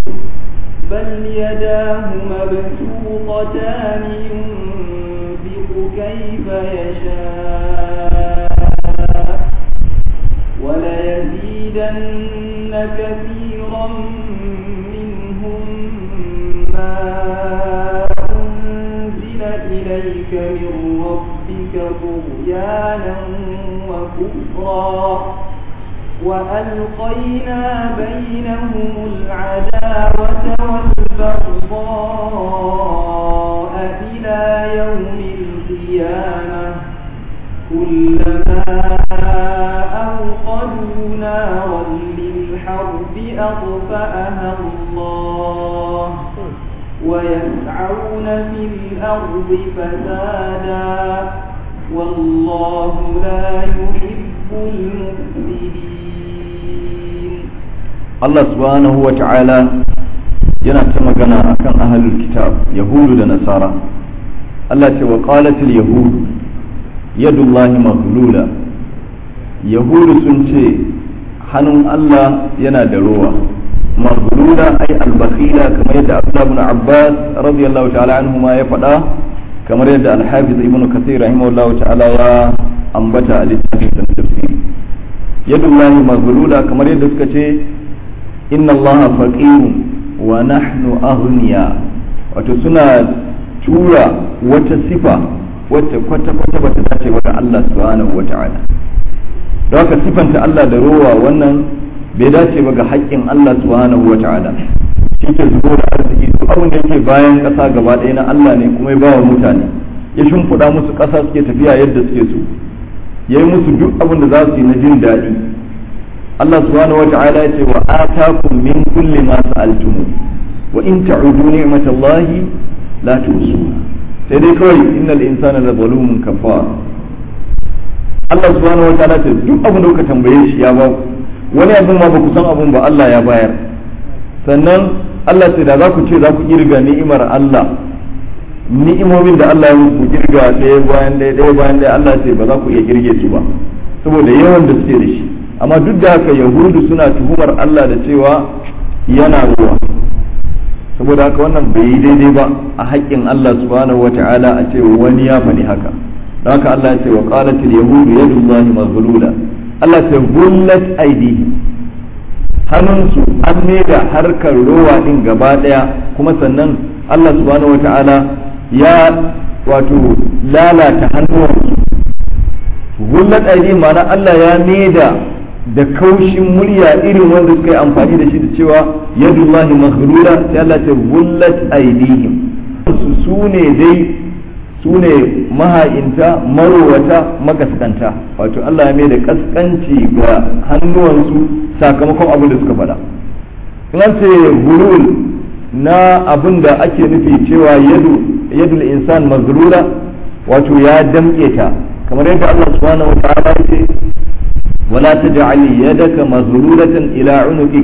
بل يداه مبسوطتان ينفق كيف يشاء وليزيدن كثيرا منهم ما أنزل إليك من ربك طغيانا وكفرا وألقينا بينهم العداوة والبغضاء إلى يوم القيامة كلما أوقدوا نارا للحرب أطفأها الله ويسعون في الأرض فسادا والله لا يحب المفسدين Allah subhanahu wa ta'ala yana ta magana akan ahlul kitab yahudu da nasara Allah ce wa qalatil yahud yadullahi maghlula yahudu sun ce hannun Allah yana da rowa maghlula ay al-bakhila kamar yadda Abdullah ibn Abbas radiyallahu ta'ala anhu ma ya faɗa kamar yadda al-Hafiz ibn Kathir rahimahullahu ta'ala ya ambata a littafin tafsiri yadullahi maghlula kamar yadda suka ce inna allaha faqirun wa nahnu aghniya wato suna tura wata sifa wacce kwata kwata bata dace wa Allah subhanahu wa ta'ala don haka sifanta Allah da rowa wannan bai dace ba ga haƙƙin Allah subhanahu wa ta'ala shi ke zubo da arziki duk abin da yake bayan ƙasa gaba ɗaya na Allah ne kuma ya ba wa mutane ya shimfiɗa musu ƙasa suke tafiya yadda suke so ya yi musu duk abin da za su yi na jin daɗi Allah subhanahu wata'ala ya ce wa atakum min kulli ma sa'altum wa in ta'udu ni'matallahi la tuhsuha sai dai kawai innal insana la zalumun kafar Allah subhanahu wata'ala ce duk abin da kuka tambaye shi ya ba wani abin ma ba ku san abin ba Allah ya bayar sannan Allah sai da za ku ce za ku kirga ni'imar Allah ni'imomin da Allah ya muku kirga ɗaya bayan ɗaya ɗaya bayan ɗaya Allah sai ba za ku iya kirge su ba saboda yawan da suke da shi amma duk da haka yahudu suna tuhumar Allah da cewa yana ruwa saboda haka wannan bai yi daidai ba a haƙƙin Allah subhanahu wata'ala a ce wani ya faɗi haka don haka Allah ya ce wa qalatil yahudu yadullahi maghlula Allah ce gullat aidihi hannunsu an da harkar rowa din gaba daya kuma sannan Allah subhanahu wata'ala ya wato lalata hannuwansu gullat aidihi ma'ana Allah ya da da kaushin murya irin wanda suka yi amfani da shi da cewa yadullahi maghlula sai Allah ta gullat aidihim su ne dai su ne maha'inta marowata makaskanta wato Allah ya mai da kaskanci ga hannuwansu sakamakon abin da suka faɗa in an ce gulul na abin da ake nufi cewa yadu yadul insan maghlula wato ya damƙe ta kamar yadda Allah subhanahu wa ta'ala ya ce ولا تجعل يدك مغلولة إلى عنقك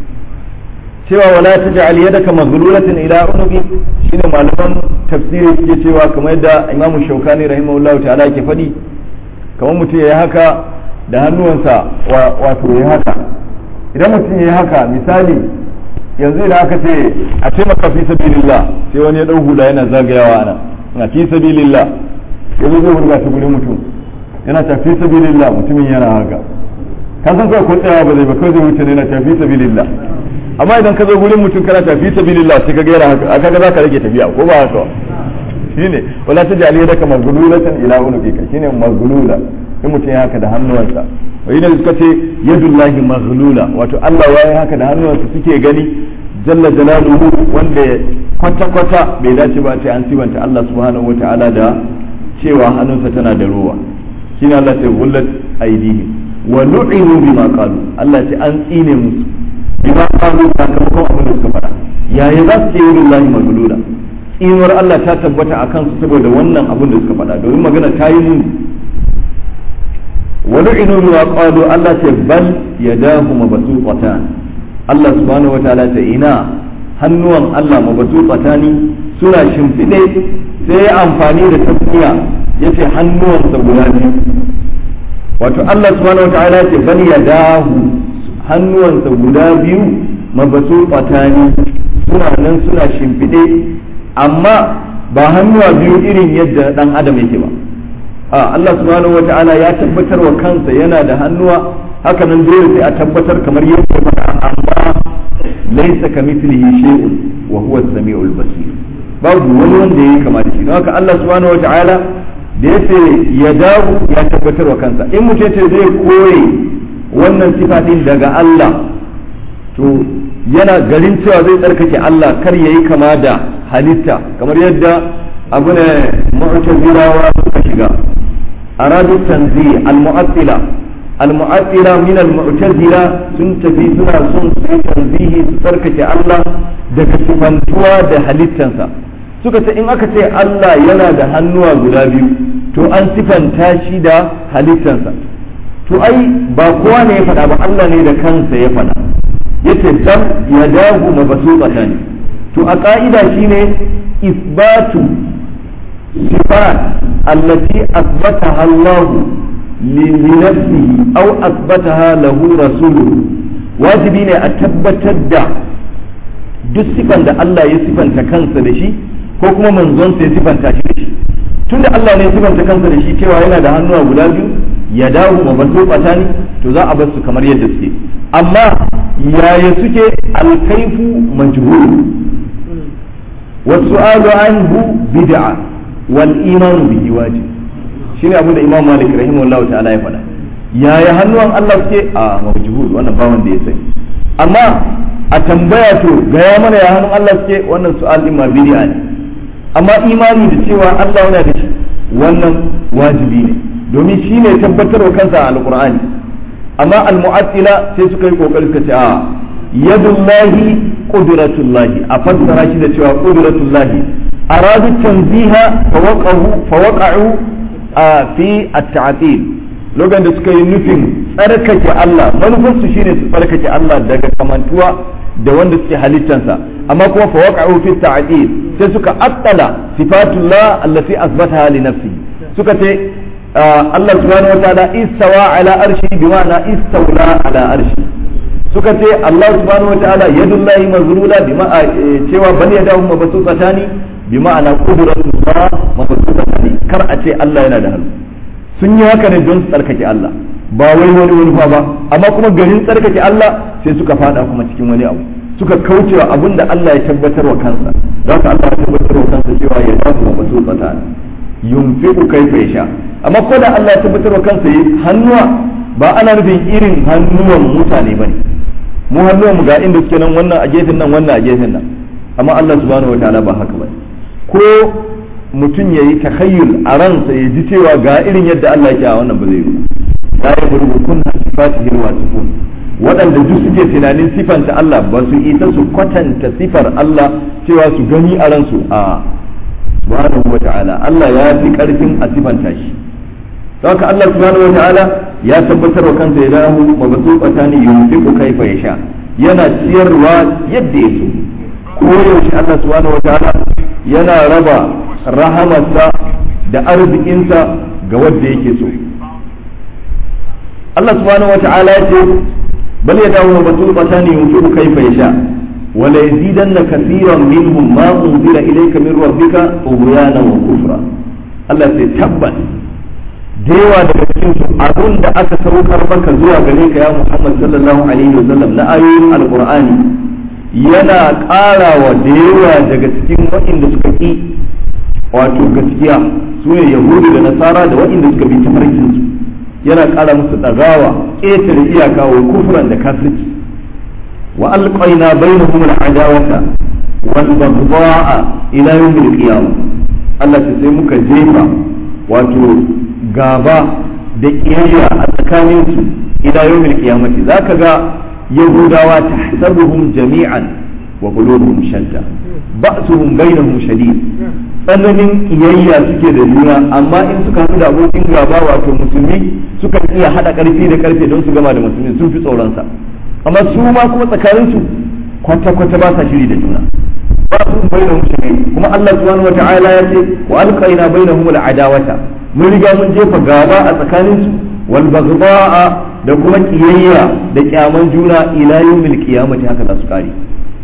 cewa wala taj'al yadaka maghlulatan ila unuqi shine malaman tafsiri suke cewa kamar yadda Imam Shawkani rahimahullahu ta'ala yake faɗi kamar mutum yayi haka da hannuwansa wato yayi haka idan mutum yayi haka misali yanzu idan aka ce a taimaka fi sabilillah sai wani ya dau hula yana zagayawa ana na fi sabilillah yanzu zai wurga ta gurin mutum yana ta fi sabilillah mutumin yana haka ka san kawai ko tsayawa ba zai ba kawai zai wuce ne yana ta fi sabilillah amma idan ka zo gurin mutum kana ta fi sabilillah sai ka ga yana haka aka ga zaka rage tafiya ko ba haka shine wala taj'al yadaka maghlulatan ila unuqika shine maghlula in mutum ya haka da hannuwansa wa idan suka ce yadullahi maghlula wato Allah ya yi haka da hannuwansa suke gani jalla jalaluhu wanda kwata kwata bai dace ba sai an sibanta Allah subhanahu wataala da cewa hannunsa tana da ruwa shine Allah ce gullat aidihim wa lu'inu bima qalu Allah ce an tsine musu bima qalu sakamakon abin da suka faɗa yaya za su ce yadullahi maghlula tsinuwar Allah ta tabbata a kansu saboda wannan abin da suka faɗa domin magana ta yi muni wani inu bima qalu Allah ce bal yadahu mabsuqatan Allah subhanahu wa ta'ala ta ina hannuwan Allah mabsuqatani suna shimfide sai ya amfani da tasmiya yace hannuwansa guda biyu wato Allah subhanahu wa ta'ala ce bal yadahu hannuwansa guda biyu mabsuqatani suna nan suna shimfiɗe amma ba hannuwa biyu irin yadda ɗan adam yake ba a Allah subhanahu wa ta'ala ya tabbatar wa kansa yana da hannuwa haka nan dole sai a tabbatar kamar yadda faɗa amma laisa kamithlihi shay'un wa huwa as-sami'ul basir babu wani wanda yayi kama da shi don haka Allah subhanahu wa ta'ala da yace ya dawo ya tabbatar wa kansa in mutum ce zai koye wannan sifa din daga Allah to yana garin cewa zai tsarkake Allah kar yayi kama da halitta kamar yadda abu ne mu'tazilawa suka shiga aradu tanzi al-mu'attila al-mu'attila min al-mu'tazila sun tafi suna son su tanzihi su tsarkake Allah daga sifantuwa da halittansa suka ce in aka ce Allah yana da hannuwa guda biyu to an sifanta shi da halittansa to ai ba kowa ne ya faɗa ba Allah ne da kansa ya faɗa yace dam ya dahu mabsuqata ne to a ka'ida shine isbatu sifat allati asbataha Allah li nafsihi aw asbataha lahu rasuluhu wajibi ne a tabbatar da duk sifan da Allah ya sifanta kansa da shi ko kuma manzon ya sifanta shi da shi tunda Allah ne ya sifanta kansa da shi cewa yana da hannuwa guda biyu ya dawo ma basu ne to za a bar su kamar yadda suke amma yaya suke alkaifu majhul wasu'alu anhu bid'a wal imanu bihi wajib shine abin da Imam Malik rahimahullahu ta'ala ya faɗa yaya hannuwan Allah suke a majhul wannan ba wanda ya sani amma a tambaya to gaya mana ya hannun Allah suke wannan su'al din ma bid'a ne amma imani da cewa Allah yana da shi wannan wajibi ne domin shi ne tabbatarwa kansa a alkur'ani amma almu'attila sai suka yi kokari suka ce a yadullahi qudratullahi a fassara shi da cewa qudratullahi aradu tanziha fawaqa'u fi at-ta'til lokacin da suka yi nufin tsarkake Allah manufarsu shine su tsarkake Allah daga kamantuwa da wanda suke halittansa amma kuma fawaqa'u fi at-ta'til sai suka attala sifatullah allati asbataha li nafsihi suka ce Allah subhanahu wa ta'ala istawa ala arshi bi ma'ana istawla ala arshi suka ce Allah subhanahu wa ta'ala yadullahi mazrula bi ma'a cewa bal yadahu mabsutatani bi ma'ana qudratullah mabsutatani kar a ce Allah yana da hannu sun yi haka ne don su tsarkake Allah ba wai wani wani ba amma kuma garin tsarkake Allah sai suka fada kuma cikin wani abu suka kaucewa abin da Allah ya tabbatar wa kansa za ka Allah ya tabbatar wa kansa cewa ya ba su mabsutatani yunfiqu kaifa yasha amma ko da Allah ya tabbatar wa kansa yi hannuwa ba ana nufin irin hannuwan mutane bane mu hannuwan mu ga inda suke nan wannan a gefen nan wannan a gefen nan amma Allah subhanahu wataala ba haka bane ko mutum yayi takhayyul a ransa ya ji cewa ga irin yadda Allah yake a wannan ba zai yi la yaghrubu kunna sifatihi wa sifun waɗanda duk suke tunanin sifanta Allah ba su isa su kwatanta sifar Allah cewa su gani a ransu a subhanahu wa ta'ala Allah ya fi karfin a sifanta shi haka Allah subhanahu wa ta'ala ya tabbatar wa kansa ya dahu mabsuqata ne yunfiqu kaifa yasha yana ciyarwa yadda yake ko yaushe Allah subhanahu wa ta'ala yana raba rahamarsa da arzikinsa ga wanda yake so Allah subhanahu wa ta'ala ya ce bal yadahu mabsuqata ne yunfiqu kaifa yasha ولا يزيدن كثيرا منهم ما أنزل إليك من ربك طغيانا وكفرا Allah sai tabbas da yawa daga cikin su abun da aka saukar maka zuwa gare ka ya Muhammad sallallahu alaihi wasallam na ayoyin alqur'ani yana ƙara wa da yawa daga cikin waɗanda suka ƙi wato gaskiya su ne yahudu da nasara da waɗanda suka bi tafarkin su yana ƙara musu ɗagawa ƙetare iyaka wa kufran da kafirci وألقينا بينهم العداوة والبغضاء إلى يوم القيامة Allah ta sai muka jefa wato gaba da kiyayya a tsakaninsu ila yawmil qiyamati zaka ga yahudawa tahsabuhum jami'an wa qulubuhum shatta ba'suhum bainahum shadid tsananin kiyayya suke da juna amma in suka haɗu da abokin gaba wato musulmi suka iya haɗa ƙarfi da ƙarfe don su gama da musulmi sun fi tsoronsa amma su ma kuma tsakaninsu kwata-kwata ba sa shiri da juna ba su bainahum shadid kuma Allah subhanahu wata'ala ya ce wa alqaina bainahum al'adawata mun riga mun jefa gaba a tsakaninsu wal baghdha'a da kuma kiyayya da kyaman juna ila yawmil qiyamati haka za su kare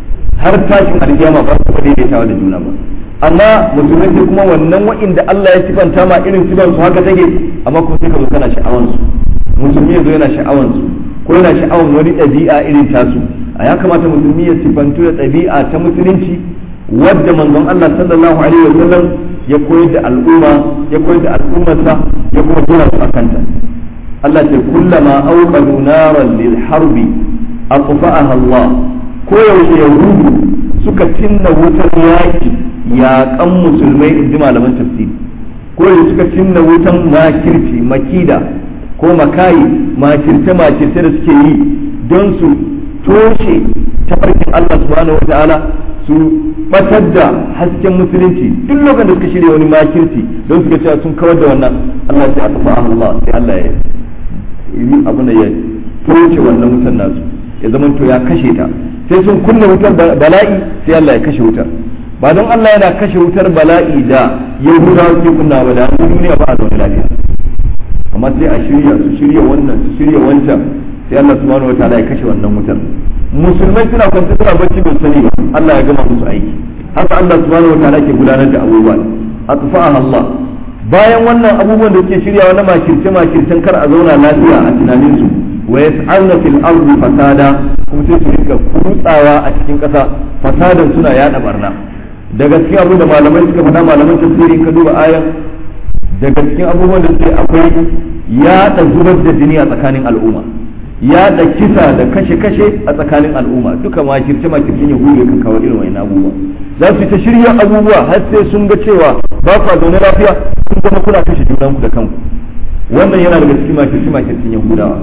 har tashin alkiyama ba su daidaitawa da juna ba amma musulmai sai kuma wannan wa'inda Allah ya sifanta ma irin sifan su haka take amma kuma sai ka zo kana sha'awan su musulmi yazo yana sha'awan su ko yana sha'awan wani ɗabi'a irin tasu a ya kamata musulmi ya sifantu da ɗabi'a ta musulunci wadda manzon Allah sallallahu alaihi wasallam ya koyar da al'umma ya koyar da al'ummarsa ya kuma gina su akanta Allah ce kullama auqadu naran lil harbi aqfa'aha Allah ko yaushe yahudu suka cinna wutar yaki yaƙan musulmai in ji malaman tafsiri ko yaushe suka cinna wutan makirci makida ko makayi makirce makirce da suke yi don su toshe tafarkin Allah subhanahu wata'ala su batar da hasken musulunci duk lokacin da suka shirya wani makirci don suka cewa sun kawar da wannan Allah sai aka fa'a Allah sai Allah ya yi abu ya toshe wannan wutar nasu ya zama to ya kashe ta sai sun kunna wutar bala'i sai Allah ya kashe wutar ba don Allah yana kashe wutar bala'i da yahudawa suke kunna ba da duniya ba a zaune lafiya amma sai a shirya su shirya wannan su shirya wancan sai Allah subhanahu wataala ya kashe wannan wutar musulmai suna kwance suna bacci ba sani ba Allah ya gama musu aiki haka Allah subhanahu wataala ke gudanar da abubuwa atfa'aha Allah bayan wannan abubuwan da suke shiryawa na makirce makircen kar a zauna lafiya a tunanin su wa yas'alna fil ardi fasada kuma sai su rinka kutsawa a cikin kasa fasadan suna yada barna daga cikin abu da malamai suka faɗa malaman tafsiri ka duba ayan daga cikin abubuwan da suke akwai yaɗa zubar da jini a tsakanin al'umma yaɗa kisa da kashe-kashe a tsakanin al'umma duka makirce makircin yahudu kan kawo irin wani abubuwa za su yi ta shirya abubuwa har sai sun ga cewa ba ku zaune lafiya kun zama kuna kashe junanku da kanku wannan yana daga cikin makirce makircin yahudawa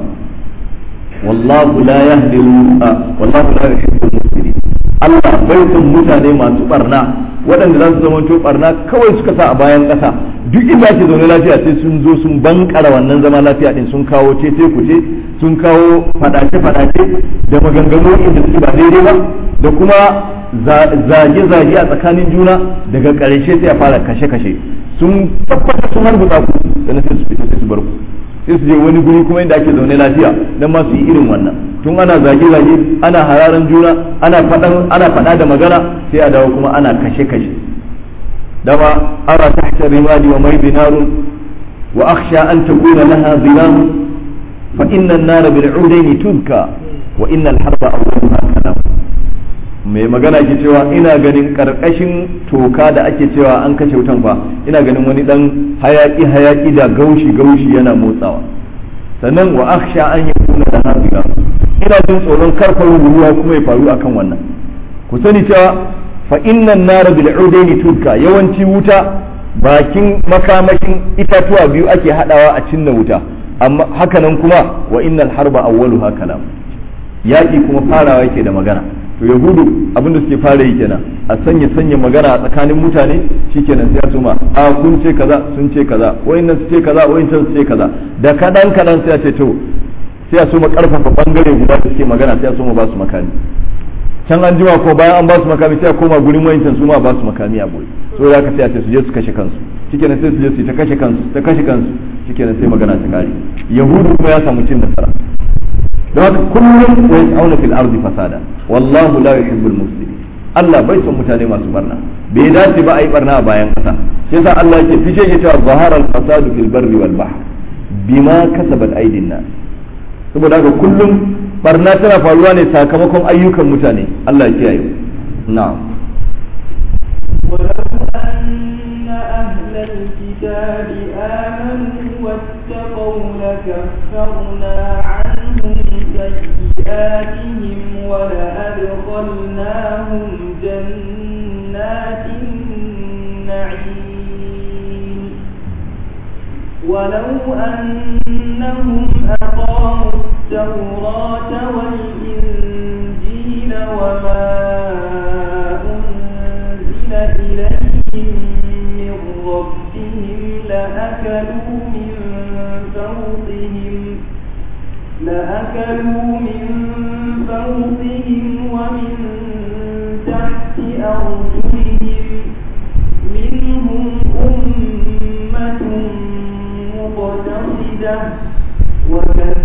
wallahu la yahdi wallahu la yuhibbu al-mufsidin Allah bai son mutane masu barna waɗanda za su zama to barna kawai suka sa a bayan ƙasa duk inda ake zaune lafiya sai sun zo sun bankara wannan zama lafiya din sun kawo cece kuce sun kawo fadace fadace da maganganu inda suke ba daidai ba da kuma zage zage a tsakanin juna daga ƙarshe sai a fara kashe kashe sun tabbata sun harbuta ku sannan sai su fita sai su bar ku sai su je wani guri kuma inda ake zaune lafiya dan ma su yi irin wannan tun ana zage-zage ana hararan juna ana faɗan ana faɗa da magana sai a dawo kuma ana kashe-kashe dama ara tahta rimadi wa mai binarun wa akhsha an takuna laha zilam fa inna an-nar bil udayn tuzka wa inna al-harba awwaluha kalam mai magana ke cewa ina ganin karkashin toka da ake cewa an kashe wutan fa ina ganin wani dan hayaki hayaki da gaushi gaushi yana motsawa sannan wa akhsha an yakuna laha zilam ina jin tsoron karfar ruwa kuma ya faru akan wannan ku sani cewa fa innan nar bil udaini turka yawanci wuta bakin makamashin itatuwa biyu ake hadawa a cinna wuta amma hakanan kuma wa innal harba awwaluha kalam yaki kuma farawa yake da magana to yahudu abin da suke fara yi kenan a sanya sanya magana a tsakanin mutane shikenan sai a tuma a kun ce kaza sun ce kaza wayannan su ce kaza wayannan su ce kaza da kadan kadan sai a ce to sai a so mu karfafa bangare guda da suke magana sai a so mu ba su makami can an jima ko bayan an ba su makami sai a koma gurin wayancan su ma ba su makami a boye so za ka sai a ce su je su kashe kansu shikenan sai su je su ta kashe kansu ta kashe kansu shikenan sai magana ta kare yahudu kuma ya samu cin nasara don haka kullum wa yas'auna fil ardi fasada wallahu la yuhibbul mufsidin Allah bai son mutane masu barna bai dace ba a yi barna a bayan kasa shi yasa Allah yake fice ya cewa zahara al-fasadu fil barri wal bahr bima kasabat aydin nas saboda haka kullum barna tana faruwa ne sakamakon ayyukan mutane Allah ya kiyaye na'am أهل الكتاب آمنوا واتقوا لكفرنا عنهم سيئاتهم ولأدخلناهم جنات النعيم ولو أنهم أقاموا التوراة والإنجيل وما أنزل إليهم من ربهم لأكلوا من فوقهم لأكلوا من فوقهم ومن تحت أرجلهم منهم أمة مقتصدة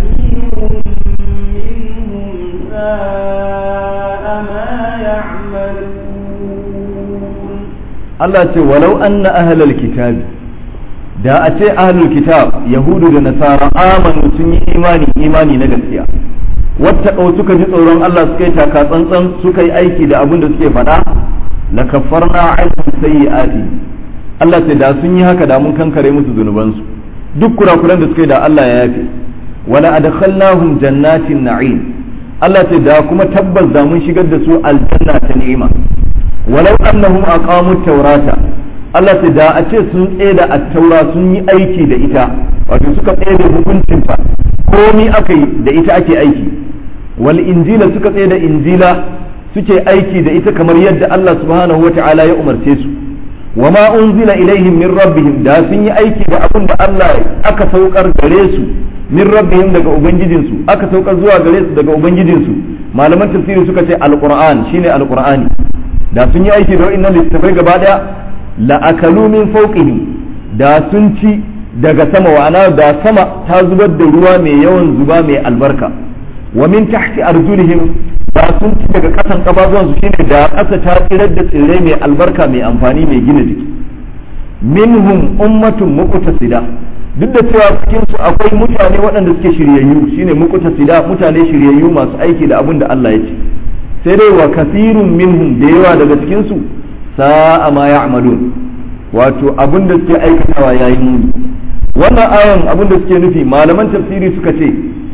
وكثير منهم ساء ما يعملون Allah ce walau anna ahlal kitabi da a ce ahlul kitab yahudu da nasara amanu sun yi imani imani na gaskiya wata suka ji tsoron Allah suka yi taka tsantsan suka yi aiki da abin da suke faɗa la kaffarna anhum sayyi'ati Allah ce da sun yi haka da mun kankare musu zunubansu duk kurakuran da suka yi da Allah ya yafe wala adkhalnahum jannatin na'im Allah ce da kuma tabbas da mun shigar da su aljanna ta ni'ima walau annahum aqamu tawrata Allah ce da a ce sun tsaye da attaura sun yi aiki da ita wato suka tsaye da hukuncinta komi aka yi da ita ake aiki wal injila suka tsaye da injila suke aiki da ita kamar yadda Allah subhanahu wa ta'ala ya umarce su wa ma unzila ilaihim min rabbihim da sun yi aiki da abin da Allah aka saukar gare su min rabbihim daga ubangijinsu aka saukar zuwa gare su daga ubangijinsu malaman tafsiri suka ce alquran shine alqur'ani da sun yi aiki da wa'annan littafai gaba daya la akalu min fawqihim da sun ci daga sama wa'ana da sama ta zubar da ruwa mai yawan zuba mai albarka wa min tahti arjulihim da sun ci daga kasan kafafuwan su shine da ƙasa ta tsirar da tsirrai mai albarka mai amfani mai gina jiki minhum ummatun muqtasida duk da cewa cikin su akwai mutane waɗanda suke shiryayyu shine muqtasida mutane shiryayyu masu aiki da abin da Allah ya ce sai dai wa kasirun minhum da yawa daga cikin su sa'a ma ya'malun wato abin da suke aikatawa yayi muni wannan ayan abin da suke nufi malaman tafsiri suka ce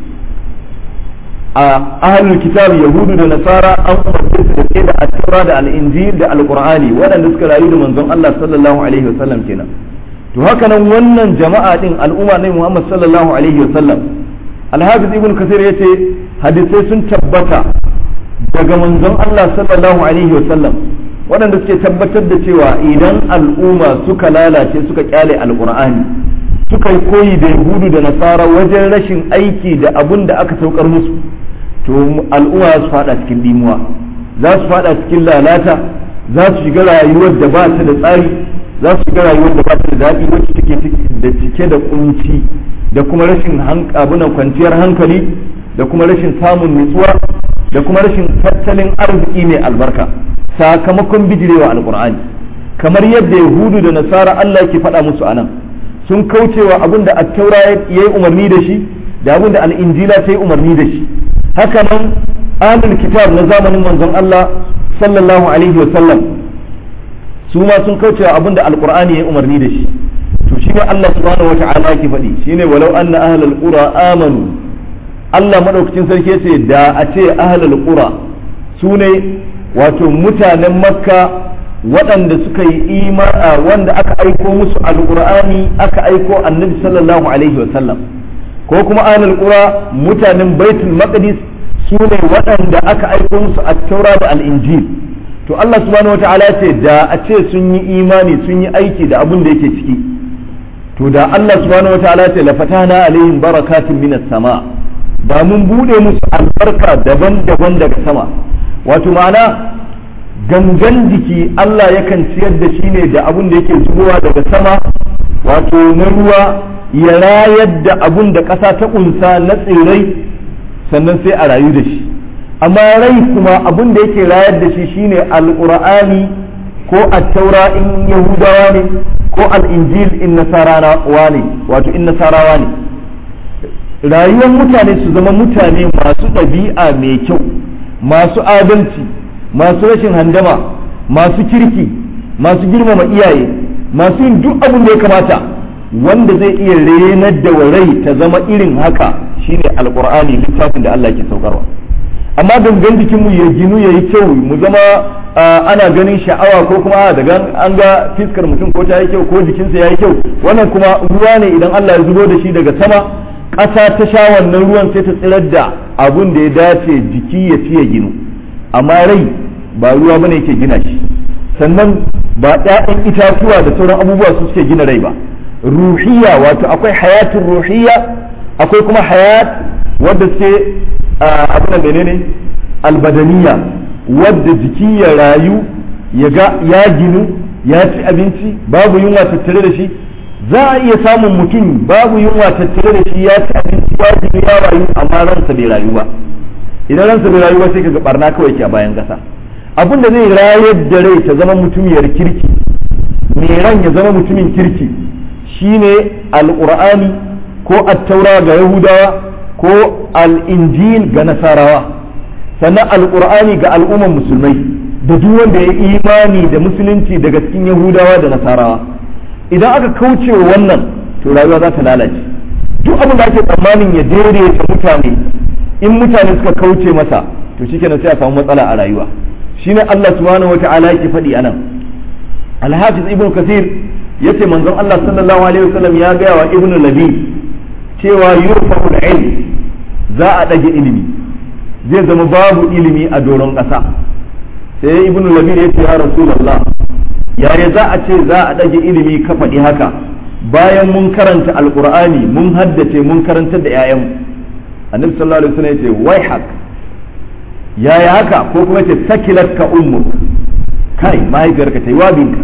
a ahlul kitab yahudu da nasara an umarce su da da at-taura da al-injil da al-qur'ani waɗanda suka rayu da manzon Allah sallallahu alaihi wasallam kenan to haka nan wannan jama'a din al'umma ne Muhammad sallallahu alaihi wasallam al-hafiz ibn kasir yace hadisai sun tabbata daga manzon Allah sallallahu alaihi wasallam waɗanda suke tabbatar da cewa idan al'umma suka lalace suka kyale al-qur'ani suka yi koyi da yahudu da nasara wajen rashin aiki da abun da aka saukar musu to al'umma su fada cikin dimuwa za su fada cikin lalata za su shiga rayuwar da ba ta da tsari za su shiga rayuwar da ba ta da daɗi wacce take da cike da kunci da kuma rashin abunan kwanciyar hankali da kuma rashin samun nutsuwa da kuma rashin tattalin arziki mai albarka sakamakon bijirewa alkur'ani kamar yadda yahudu da nasara Allah ke faɗa musu anan sun kaucewa abin da attaura ya yi umarni da shi da abin da al'injila ta yi umarni da shi haka nan ahlul kitab na zamanin manzon Allah sallallahu alaihi wa sallam su ma sun kaucewa abin da alqur'ani ya yi umarni da shi to shi ne Allah subhanahu wa ta'ala yake faɗi shine walau anna ahlul qura amanu Allah madaukakin sarki yace da a ce ahlul qura su ne wato mutanen makka waɗanda suka yi imana wanda aka aiko musu alƙur'ani aka aiko annabi sallallahu alaihi wa sallam ko kuma ahlul qura mutanen baitul maqdis su ne waɗanda aka aiko musu at-taura da al-injil to Allah subhanahu wataala ce da a ce sun yi imani sun yi aiki da abin da yake ciki to da Allah subhanahu wataala ce la fatana alaihim barakatun minas sama da mun bude musu albarka daban-daban daga sama wato ma'ana gangan jiki Allah yakan ciyar da shi ne da abun da yake zubowa daga sama wato na ruwa ya rayar da abun da ƙasa ta ƙunsa na tsirrai sannan sai a rayu da shi amma rai kuma abun da yake rayar da shi shine alƙur'ani ko attaura in yahudawa ne ko al'injil in nasarawa ne wato in nasarawa ne rayuwar mutane su zama mutane masu ɗabi'a mai kyau masu adalci masu rashin handama masu kirki masu girmama iyaye masu yin duk abin da ya kamata wanda zai iya renar da rai ta zama irin haka shine alkur'ani littafin da Allah ke saukarwa amma gangan jikinmu ya ginu ya yi kyau mu zama ana ganin sha'awa ko kuma daga an ga fiskar mutum ko ta yi kyau ko jikinsa ya yi kyau wannan kuma ruwa ne idan Allah ya zubo da shi daga sama ƙasa ta sha wannan ruwan sai ta tsirar da abun da ya dace jiki ya ci ya ginu amma rai ba ruwa bane yake gina shi sannan ba ɗayan itatuwa da sauran abubuwa su suke gina rai ba ruhiya wato akwai hayatun ruhiya akwai kuma hayat wadda suke abin da menene albadaniya wadda jiki ya rayu ya ga ya ginu ya ci abinci babu yunwa tattare da shi za a iya samun mutum babu yunwa tattare da shi ya ci abinci ya ginu ya rayu amma ransa bai rayu ba idan ransa bai rayu ba sai kaga barna kawai ke a bayan kasa abin da zai rayar da rai ta zama mutumiyar kirki mai ran ya zama mutumin kirki shine alqur'ani ko attaura ga yahudawa ko al'injil ga nasarawa sannan alqur'ani ga al'umman musulmai da duk wanda ya imani da musulunci daga cikin yahudawa da nasarawa idan aka kauce wa wannan to rayuwa za ta lalace duk abin da ake tsammanin ya daidaita mutane in mutane suka kauce masa to shikenan sai a samu matsala a rayuwa shine Allah subhanahu wata'ala yake faɗi anan Al-Hafiz Ibn Kathir yace manzon Allah sallallahu alaihi wasallam ya gaya wa Ibn Labi cewa yurfa'u al-ilm za a dage ilimi zai zama babu ilimi a doron ƙasa sai Ibn Labi ya ce ya Rasulullah yaya za a ce za a dage ilimi ka faɗi haka bayan mun karanta alqur'ani mun haddace mun karantar da 'ya'yanmu annabi sallallahu alaihi wasallam ya ce wai haka yaya haka ko kuma ce sakilat ka ummuk kai mahaifiyarka ta yi wabinka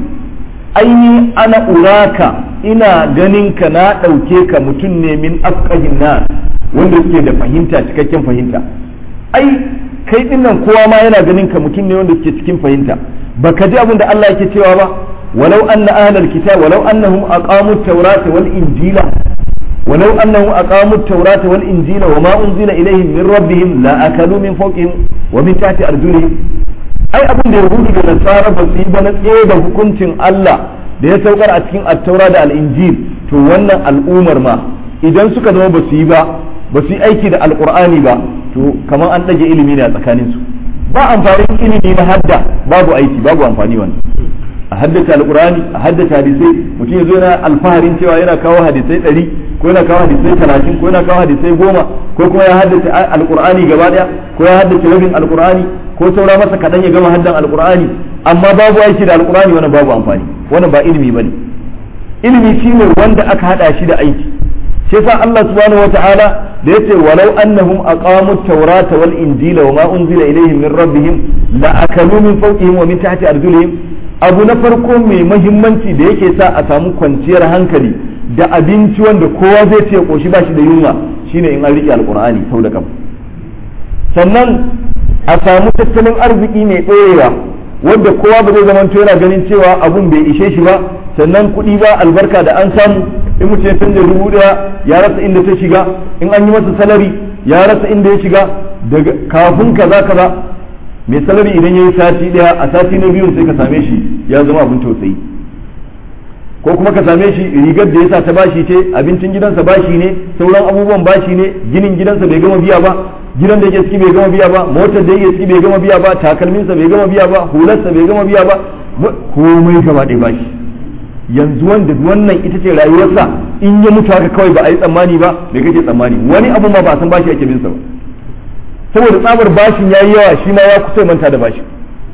aini ana uraka ina ganin ka na ɗauke ka mutum ne min afkahin na wanda suke da fahimta cikakken fahimta ai kai dinnan kowa ma yana ganin ka mutum ne wanda suke cikin fahimta baka ji abin da Allah yake cewa ba walau anna ahlal kitab walau annahum aqamu at-taurata wal injila ولو أنهم أقاموا التوراة والإنجيل وما أنزل إليهم من ربهم لا أكلوا من فوقهم ومن تحت أرجلهم أي أبن يهود ونصارى بسيبا نتعيد hukuncin Allah da ya saukar a cikin attaura da al'injil to wannan al'umar ma idan suka zama ba su yi ba ba su yi aiki da alkur'ani ba to kamar an ɗage ilimi ne a tsakaninsu ba amfanin ilimi na hadda babu aiki babu amfani wannan a haddace alkur'ani a haddace hadisai mutum ya zo yana alfaharin cewa yana kawo hadisai ɗari ko yana kawo hadisai talatin ko yana kawo hadisai goma ko kuma ya haddace alkur'ani gaba daya ko ya haddace rabin alkur'ani ko saura masa kaɗan ya gama haddan alkur'ani amma babu aiki da alkur'ani wannan babu amfani wannan ba ilimi bane ilimi shine wanda aka hada shi da aiki shi yasa Allah subhanahu wataala da yace walau annahum aqamu at-taurata wal injila wama unzila ilayhim min rabbihim la akalu min fawqihim wa min tahti arjulihim abu na farko mai mahimmanci da yake sa a samu kwanciyar hankali da abinci wanda kowa zai ce koshi ba shi da yunwa shine in an riƙe alkur'ani sau da kafa sannan a samu tattalin arziki mai ɗorewa wanda kowa ba zai zamanto yana ganin cewa abun bai ishe shi ba sannan kuɗi ba albarka da an samu in mutum ya canza dubu ɗaya ya rasa inda ta shiga in an yi masa salari ya rasa inda ya shiga daga kafin kaza kaza mai salari idan ya yi sati ɗaya a sati na biyun sai ka same shi ya zama abin tausayi ko kuma ka same shi rigar da yasa ta bashi ce abincin gidansa bashi ne sauran abubuwan bashi ne ginin gidansa bai gama biya ba gidan da yake ciki bai gama biya ba motar da yake ciki bai gama biya ba takalminsa bai gama biya ba hularsa bai gama biya ba komai gaba ɗaya bashi yanzu wanda wannan ita ce rayuwarsa in ya mutu haka kawai ba a yi tsammani ba me kake tsammani wani abu ma ba san bashi ake bin sa ba saboda tsabar bashin yayi yawa shi ma ya kusa manta da bashi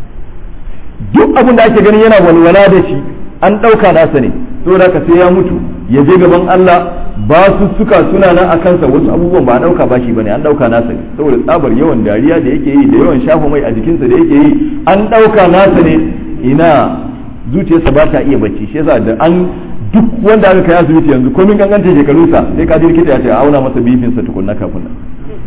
duk abin da ake ganin yana walwala da shi an ɗauka nasa ne saboda haka sai ya mutu ya je gaban Allah ba su suka suna nan a kansa wasu abubuwan ba a ɗauka bashi bane an ɗauka nasa ne saboda tsabar yawan dariya da yake yi da yawan shafa mai a jikinsa da yake yi an ɗauka nasa ne ina zuciyarsa ba ta iya bacci shi yasa da an duk wanda aka kai asibiti yanzu komin ganganta shekarunsa sai ka ji likita ya ce a auna masa bifinsa tukunna kafin nan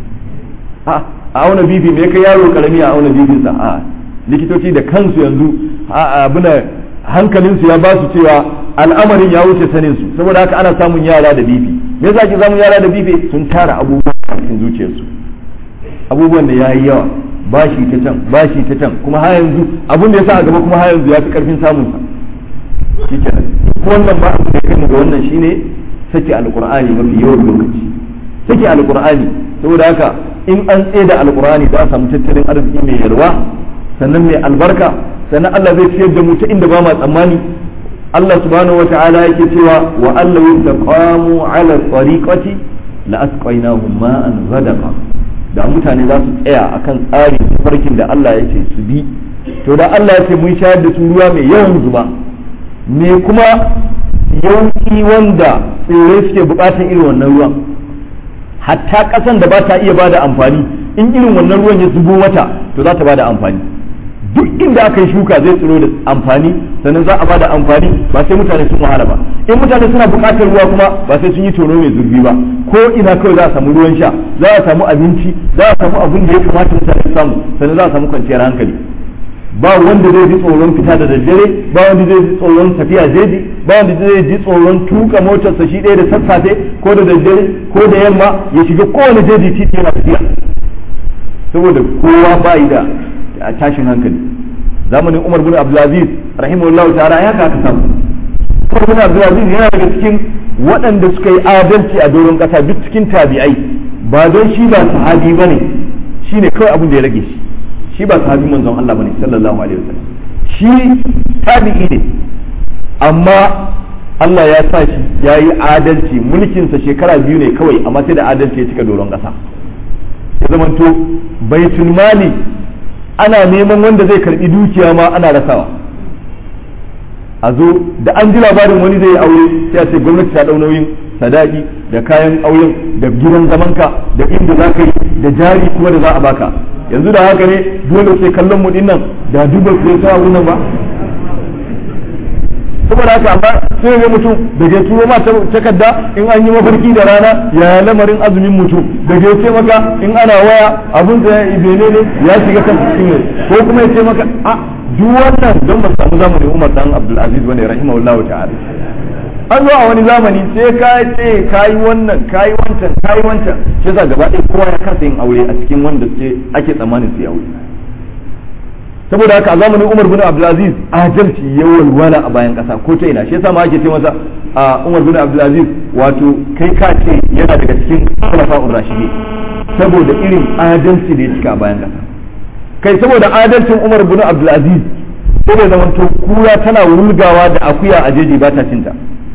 a auna bifi me kai yaro karami a auna bifinsa a likitoci da kansu yanzu abuna hankalinsu ya ba su cewa al'amarin ya wuce sanin su saboda haka ana samun yara da bifi me yasa ke samun yara da bifi sun tara abubuwa a cikin zuciyarsu abubuwan da yayi yawa bashi ta can bashi ta can kuma har yanzu abin da yasa a gaba kuma har yanzu ya fi karfin samun sa shikenan wannan ba abin da kai ga wannan shine sake alqur'ani mafi yawan lokaci sake alqur'ani saboda haka in an tsaye da alqur'ani za a samu tattalin arziki mai yarwa sannan mai albarka sannan Allah zai ciyar da mu ta inda ba ma tsammani Allah subhanahu wata'ala yake cewa wa Allah yastaqamu ala tariqati la asqainahum ma'an ghadaqa da mutane za su tsaya akan tsarin farkin da Allah ya ce su bi to da Allah ya ce mun shayar da su ruwa mai yawan zuba me kuma yauki wanda tsirrai suke bukatar irin wannan ruwan hatta kasan da ba ta iya bada amfani in irin wannan ruwan ya zubo mata to za ta bada amfani duk inda aka yi shuka zai tsiro da amfani sannan za a bada amfani ba sai mutane sun wahala ba in mutane suna buƙatar ruwa kuma ba sai sun yi tono mai zurfi ba ko ina kawai za a samu ruwan sha za a samu abinci za a samu abin da ya kamata mutane su samu sannan za a samu kwanciyar hankali ba wanda zai ji tsoron fita da daddare ba wanda zai ji tsoron tafiya jeji ba wanda zai ji tsoron tuka motarsa shi ɗaya da sassafe ko da daddare ko da yamma ya shiga kowane jeji titi yana tafiya saboda kowa ba yi da tashin hankali zamanin umar bin abdulaziz rahimahullahu ta'ala ya ka samu umar bin abdulaziz yana daga cikin waɗanda suka yi adalci a doron ƙasa duk cikin tabi'ai ba don shi ba sahabi bane shine kawai abin da ya rage shi shi ba sahabi manzon Allah bane sallallahu alaihi wasallam shi tabi'i ne amma Allah ya sa shi ya yi adalci mulkinsa shekara biyu ne kawai amma sai da adalci ya cika doron ƙasa ya zamanto baitul mali ana neman wanda zai karbi dukiya ma ana rasawa a zo da an ji labarin wani zai yi aure sai a ce gwamnati ta ɗau nauyin sadaki da kayan auren da gidan zamanka da inda za ka yi da jari kuma da za a baka yanzu da haka ne dole sai kallon mu dinnan da duba sai ta nan ba saboda haka amma sai ga mutum da ke turo ma takarda in an yi mafarki da rana ya lamarin azumin mutum da ke ce maka in ana waya abun da ibene ne ya shiga kan cikin ne ko kuma ya ce maka a duk wannan don ba samu zamanin Umar dan Abdul Aziz bane rahimahullahu ta'ala an zo a wani zamani sai ka ce kayi wannan kayi wancan kayi wancan shi yasa gaba ɗaya kowa ya kasa yin aure a cikin wanda suke ake tsammanin su yi aure saboda haka a zamanin Umar bin Abdulaziz adalci ya walwala a bayan kasa ko ta ina shi yasa ma ake ce masa a Umar bin Abdulaziz wato kai ka ce yana daga cikin khulafa'ur rashidi saboda irin adalci da ya cika a bayan kasa kai saboda adalcin Umar bin Abdulaziz sai da zamanto kura tana wulgawa da akuya a jeji ba ta cinta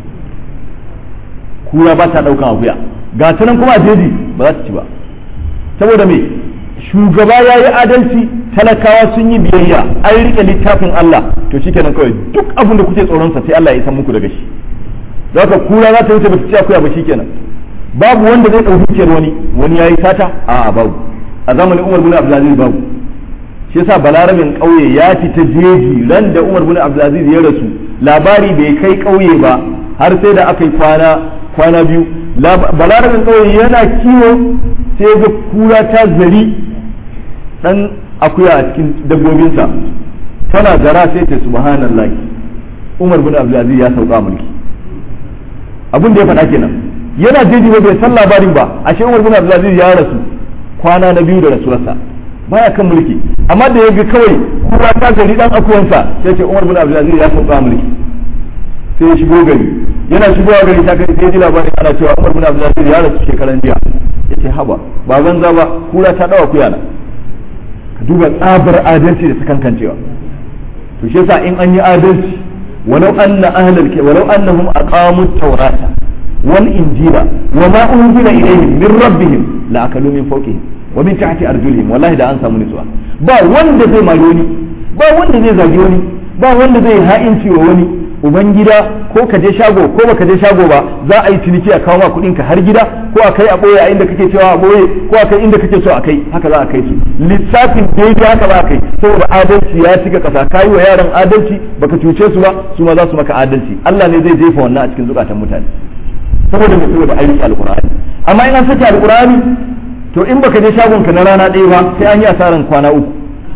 kura ba ta daukan akuya ga ta nan kuma a jeji ba za ta ci ba saboda me shugaba ya yi adalci talakawa sun yi biyayya an rike littafin Allah to shikenan kawai duk abin da kuke tsoronsa sai Allah ya san muku daga shi haka kura za ta wuce ba ta ci akuya ba shikenan babu wanda zai ɗau dukiyar wani wani yayi sata a babu a zamanin Umar bin Abdulaziz babu shi yasa balarabin ƙauye ya fita jeji ran da Umar bin Abdulaziz ya rasu labari bai kai ƙauye ba har sai da aka yi kwana kwana biyu balarabin ƙauye yana kiwo sai ga kura ta zari dan akuya a cikin dabbobinsa tana zara sai ta subhanallah Umar bin Abdulaziz ya sauka mulki abin da ya faɗa kenan yana jeji ba bai san labarin ba ashe Umar bin Abdulaziz ya rasu kwana na biyu da rasuwarsa baya kan mulki amma da ya ga kawai kura ta gari dan akuwansa sai ce Umar bin Abdulaziz ya sauka mulki sai ya shigo gari yana shigowa gari ta kai sai ji labarin ana cewa Umar bin Abdulaziz ya rasu shekaran jiya yace haba ba banza ba kura ta dawa kuyana ka duba tsabar adalci da sakankancewa to shi yasa in an yi adalci walau anna ahlal walau annahum aqamu tawrata wal injila wa ma unzila ilayhim min rabbihim la akalu min fawqihim wa min tahti arjulihim wallahi da an samu nutsuwa ba wanda zai mari wani ba wanda zai zagi wani ba wanda zai ha'inci wa wani ubangida ko ka je shago ko baka je shago ba za a yi ciniki a kawo ma kuɗin ka har gida ko a kai a boye a inda kake cewa a boye ko a kai inda kake so a kai haka za a kai su lissafin daidai haka za a kai saboda adalci ya cika kasa kayi wa yaran adalci baka cuce su ba su ma za su maka adalci Allah ne zai jefa wannan a cikin zukatan mutane saboda mai saboda ayyuka alqur'ani amma in an saki alqur'ani to in baka je shagon ka na rana ɗaya ba sai an yi asaran kwana uku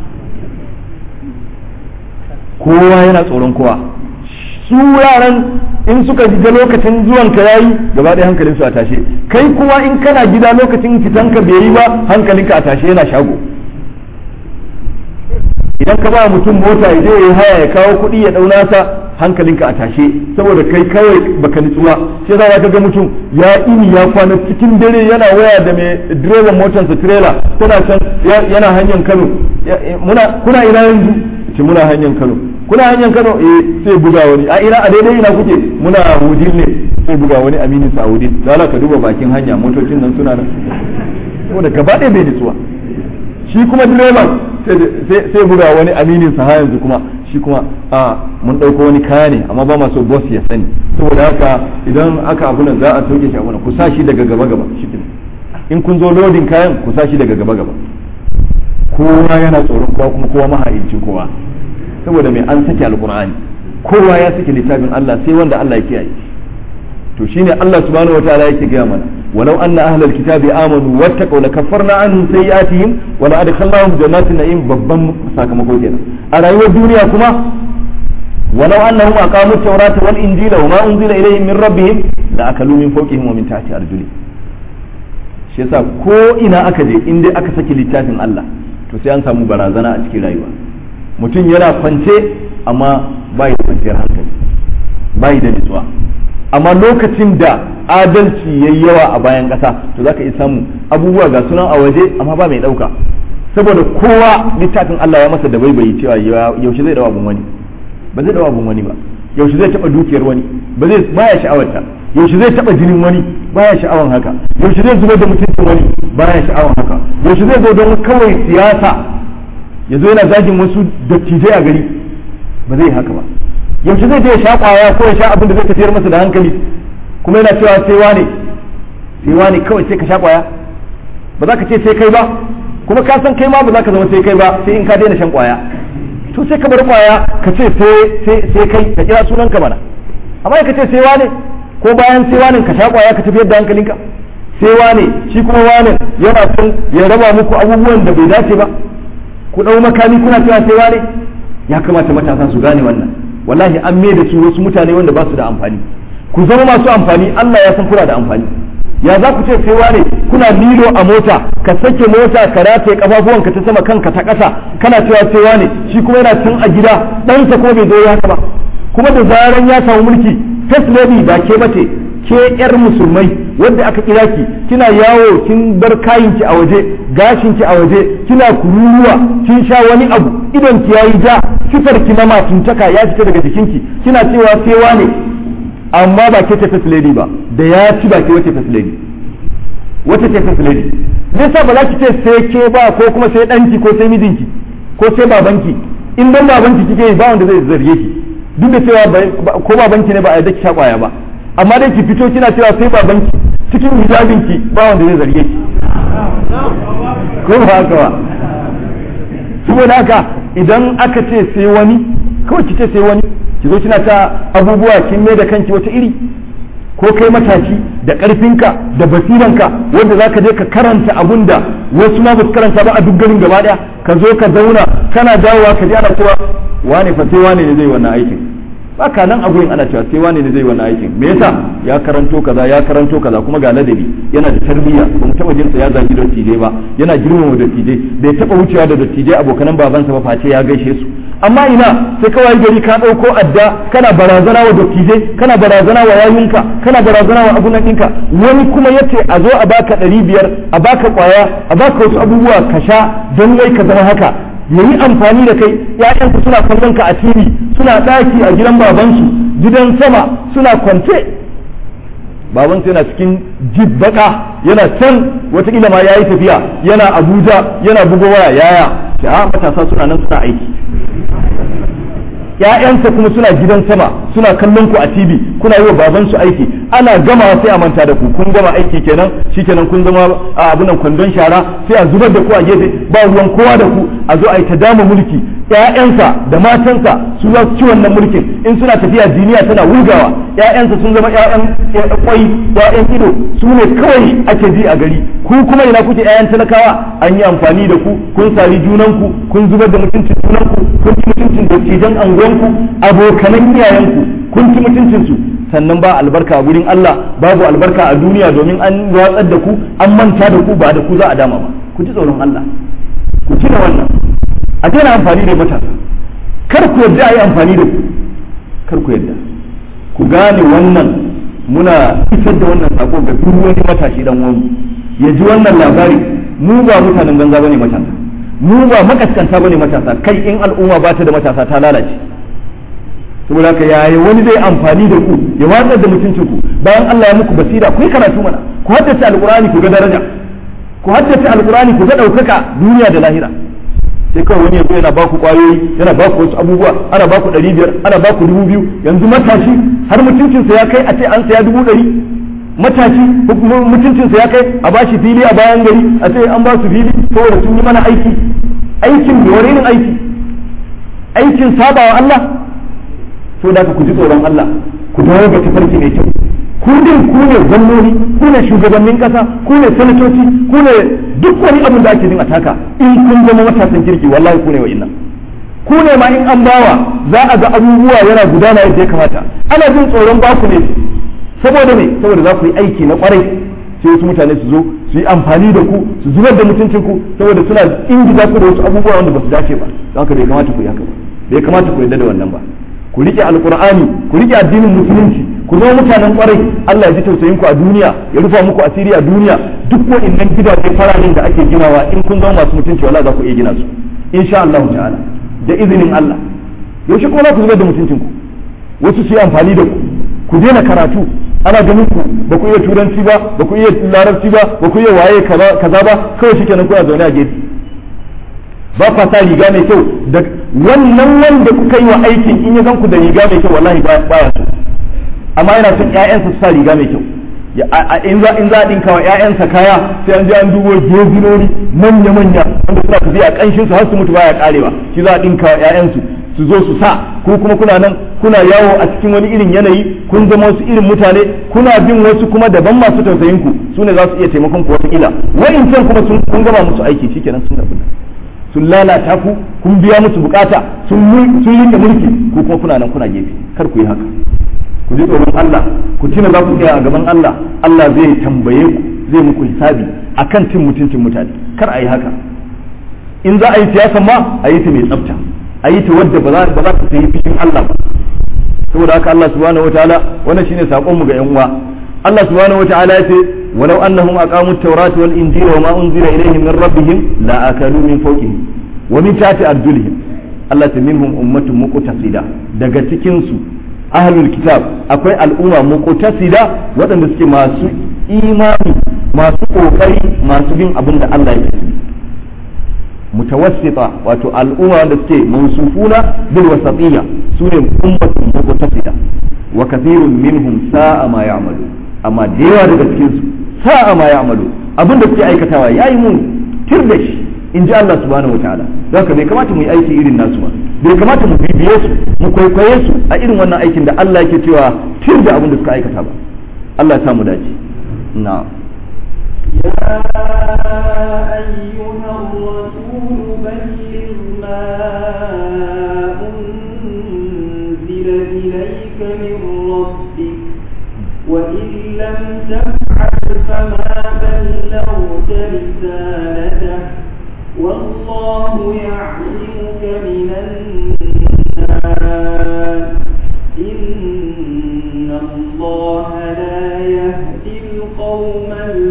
kowa yana tsoron kowa su yaran in suka ga lokacin zuwan ka yayi gaba ɗaya hankalin su a tashe kai kuma in kana gida lokacin fitan ka bai yi ba hankalinka a tashe yana shago idan ka ba mutum mota ya je ya haya ya kawo kuɗi ya ɗauna sa hankalinka a tashe saboda kai kawai baka nutsu ba sai za ka ga mutum ya ini ya kwana cikin dare yana waya da mai direban motarsa trailer tana can yana hanyar Kano muna kuna ina yanzu ce muna hanyar Kano kuna hanyar Kano eh sai buga wani a ina a daidai ina kuke muna Wudil ne sai buga wani aminin sa Wudil da ka duba bakin hanya motocin nan suna nan saboda gaba ɗaya bai nutsuwa shi kuma direban sai buga wani aminin sa yanzu kuma shi kuma a mun ɗauko wani kaya ne amma ba ma so boss ya sani saboda haka idan aka abu nan za a sauke shi a ku sa shi daga gaba gaba shi in kun zo lodin kayan ku sa shi daga gaba gaba kowa yana tsoron kowa kuma kowa mahaicin kowa saboda mai an sake alkur'ani kowa ya sake littafin Allah sai wanda Allah ya kiyaye to shine Allah subhanahu wataala yake gaya mana walau anna ahlal kitabi amanu wattaqaw lakaffarna anhum sayi'atihim wa la adkhalnahum jannatin na'im babban sakamako kenan a rayuwar duniya kuma walau annahum aqamu at-taurata wal injila wa ma unzila ilayhim min rabbihim la akalu min fawqihim wa min tahti arjulihim shi yasa ko ina aka je in dai aka saki littafin Allah to sai an samu barazana a cikin rayuwa mutum yana kwance amma bai da kwanciyar hankali bai da nutsuwa amma lokacin da adalci yayi yawa a bayan ƙasa to zaka iya samu abubuwa ga sunan a waje amma ba mai ɗauka saboda kowa littafin Allah ya masa da baibayi cewa yaushe zai dawa abun wani ba zai dawa abun wani ba yaushe zai taba dukiyar wani ba zai baya sha'awarta yaushe zai taba jinin wani baya sha'awan haka yaushe zai zubar da mutuncin wani baya sha'awan haka yaushe zai zo don kawai siyasa ya zo yana zagin wasu dattijai a gari ba zai haka ba yaushe zai je ya sha kwaya ko ya sha abin da zai tafiyar masa da hankali kuma yana cewa sai wane sai wane kawai sai ka sha kwaya ba za ka ce sai kai ba kuma ka san kai ma ba za ka zama sai kai ba sai in ka daina shan kwaya to sai ka bar kwaya ka ce sai kai ka kira sunan ka mana amma ka ce sai wane ko bayan sai wane ka sha kwaya ka tafiyar da hankalinka sai wane shi kuma wane yana son ya raba muku abubuwan da bai dace ba ku dau makami kuna cewa sai wane ya kamata matasa su gane wannan wallahi an mai da su wasu mutane wanda ba su da amfani ku zama masu amfani Allah ya san kuna da amfani ya za ku ce sai wane kuna lilo a mota ka sake mota ka rataye kafafuwan ka ta sama kanka ta ƙasa kana cewa sai wane shi kuma yana tun a gida ɗansa ko bai zo ya haka ba kuma da zaran ya samu mulki first lady ba ke bace ke yar musulmai wanda aka kira ki kina yawo kin bar kayanki a waje gashinki a waje kina kururuwa kin sha wani abu idon ki yayi ja sifar ki na matuntaka ya fita daga jikinki kina cewa sai wane amma ba ke ce first lady ba da ya ci ba ke wace first lady wace ce first lady nisa ba za ki ce sai ke ba ko kuma sai danki ko sai mijinki ko sai babanki in dan babanki kike yi ba wanda zai zarge ki duk da cewa ko babanki ne ba a yadda ki sha kwaya ba amma dai ki fito kina cewa sai babanki cikin hijabinki ba wanda zai zarge ki ko ba haka ba saboda haka idan aka ce sai wani kawai ki ce sai wani ki zo kina ta abubuwa kin mai da kanki wata iri ko kai matashi da ƙarfinka da basiranka wanda za ka je ka karanta abun da wasu ma basu karanta ba a duk garin gaba daya ka zo ka zauna kana dawowa ka ji ana cewa wane fa sai wane ne zai wannan aikin baka nan a gurin ana cewa sai wane ne zai wannan aikin me yasa ya karanto kaza ya karanto kaza kuma ga ladabi yana da tarbiyya ba mu taba jinsa ya zagi dattijai ba yana girmama dattijai bai taba wucewa da dattijai abokanan babansa ba face ya gaishe su amma ina sai kawai gari ka ɗauko adda kana barazana wa dattijai kana barazana wa yayunka kana barazana wa abunan ɗinka wani kuma yace a zo a baka ɗari biyar a baka ƙwaya a baka wasu abubuwa ka sha don wai ka zama haka yayi amfani da kai ƴaƴanku suna kallon ka a TV suna ɗaki a gidan babansu gidan sama suna kwance babansu yana cikin jibbaka yana can wataƙila ma yayi tafiya yana Abuja yana bugo waya yaya a matasa suna nan suna aiki ‘ya'yansa kuma suna gidan sama suna kallon ku a TV kuna yi wa babansu aiki ana gama sai a manta da ku kun gama aiki kenan shikenan kun zama a abunan kwandon shara sai a zubar da ku a gefe ba ruwan kowa da ku a zo a yi ta dama mulki ‘ya'yansa da matansa su za su ci wannan mulkin in suna tafiya duniya tana wulgawa ‘ya'yansa sun zama ‘ya'yan kwai ‘ya'yan ido su ne kawai ake ji a gari ku kuma ina kuke ‘ya'yan talakawa an yi amfani da ku kun sari junanku kun zubar da mutuncin junanku kun ci mutuncin dattijan anguwanku abokanan iyayenku kun ci mutuncinsu sannan ba albarka a gurin Allah babu albarka a duniya domin an watsar da ku an manta da ku ba da ku za a dama ba ku ji tsoron Allah ku ci da wannan a daina amfani da matasa kar ku yarda a yi amfani da ku kar ku yarda ku gane wannan muna isar da wannan sako ga duk wani matashi dan uwanmu ya ji wannan labari mu ba mutanen banza bane matasa mu ba makaskanta bane matasa kai in al'umma ba ta da matasa ta lalace saboda haka yaya wani zai amfani da ku ya watsar da mutuncin ku bayan Allah ya muku basira ku yi karatu mana ku haddace alqur'ani ku ga daraja ku haddace alqur'ani ku ga daukaka duniya da lahira sai kawai wani yazo yana baku kwayoyi yana baku wasu abubuwa ana baku ɗari biyar ana baku dubu biyu yanzu matashi har mutuncinsa ya kai a ce an saya dubu ɗari matashi mutuncinsa ya kai a bashi fili a bayan gari a ce an ba su fili saboda sun yi mana aiki aikin da wani irin aiki aikin sabawa Allah so da ku ji tsoron Allah ku dawo ga tafarki mai kyau ku din ku ne gwamnoni ku ne shugabannin kasa ku ne sanatoci ku ne duk wani abin da ake jin ataka in kun zama matasan kirki wallahi ku ne wa inna ku ne ma in an bawa za a ga abubuwa yana gudana yadda ya kamata ana jin tsoron baku ne saboda me saboda za ku yi aiki na kwarai sai wasu mutane su zo su yi amfani da ku su zubar da mutuncin ku saboda suna ingiza ku da wasu abubuwa wanda ba su dace ba don haka bai kamata ku yi haka ba bai kamata ku yarda da wannan ba ku rike alqur'ani ku rike addinin musulunci ku zama mutanen kwarai Allah ya ji tausayin ku a duniya ya rufa muku asiri a duniya duk waɗannan gidaje fararen da ake ginawa in kun zama masu mutunci wallahi za ku iya gina su insha Allah ta'ala da izinin Allah yaushe kuma za ku zubar da mutuncin ku wasu su yi amfani da ku ku daina karatu ana ganin ku ba ku iya turanci ba ba ku iya larabci ba ba ku iya waye kaza ba kawai shikenan kuna zaune a gefe ba kwa sa riga mai kyau da wannan wanda kuka yi wa aikin in ya zan ku da riga mai kyau wallahi baya so amma yana son ƴaƴansa su sa riga mai kyau in za in za a dinka wa ƴaƴansa kaya sai an je an dubo gezinori manya manya wanda suna tafiya kanshin su har su mutu baya karewa shi za a dinka wa ƴaƴansu su zo su sa ko kuma kuna nan kuna yawo a cikin wani irin yanayi kun zama wasu irin mutane kuna bin wasu kuma daban masu tausayin ku su ne za su iya taimakon ku wata ila wa'incan kuma sun kun gama musu aiki shikenan sun rabu sun lalata ku kun biya musu bukata sun sun rike mulki ko kuma kuna nan kuna gefe kar ku yi haka ku ji tsoron Allah ku tuna za ku tsaya a gaban Allah Allah zai tambaye ku zai muku hisabi akan cin mutuncin mutane kar a yi haka in za a yi siyasa ma a yi ta mai tsafta a yi ta wadda ba za ta sayi fishin Allah ba saboda haka Allah subhanahu wataala wannan shine sakon mu ga yan uwa Allah subhanahu wataala ya ce walau annahum aqamu at-taurata wal injila wa ma unzila ilayhim min rabbihim la akalu min fawqihim wa min tahti arjulihim Allah ta minhum ummatun muqtasida daga cikin su ahlul kitab akwai al'umma muqtasida waɗanda suke masu imani masu kokari masu bin abin da Allah ya ce mutawassita wato al'umma wanda suke mansufuna bil wasatiyya sune ummatun muqtasida wa kathirun minhum sa'a ma ya'malu amma da yawa daga cikin su sa'a ma ya'malu abin da suke aikatawa yayi mun tir da shi in ji Allah subhanahu wataala don haka bai kamata mu yi aiki irin nasu ba bai kamata mu bibiye su mu kwaikwaye su a irin wannan aikin da Allah yake cewa tir da abin da suka aikata ba Allah ya samu dace na'am يا أيها الرسول بلغ ما أنزل إليك من ربك وإن لم تفعل فما بلغت رسالته والله يعلمك من الناس إن الله لا يهدي القوم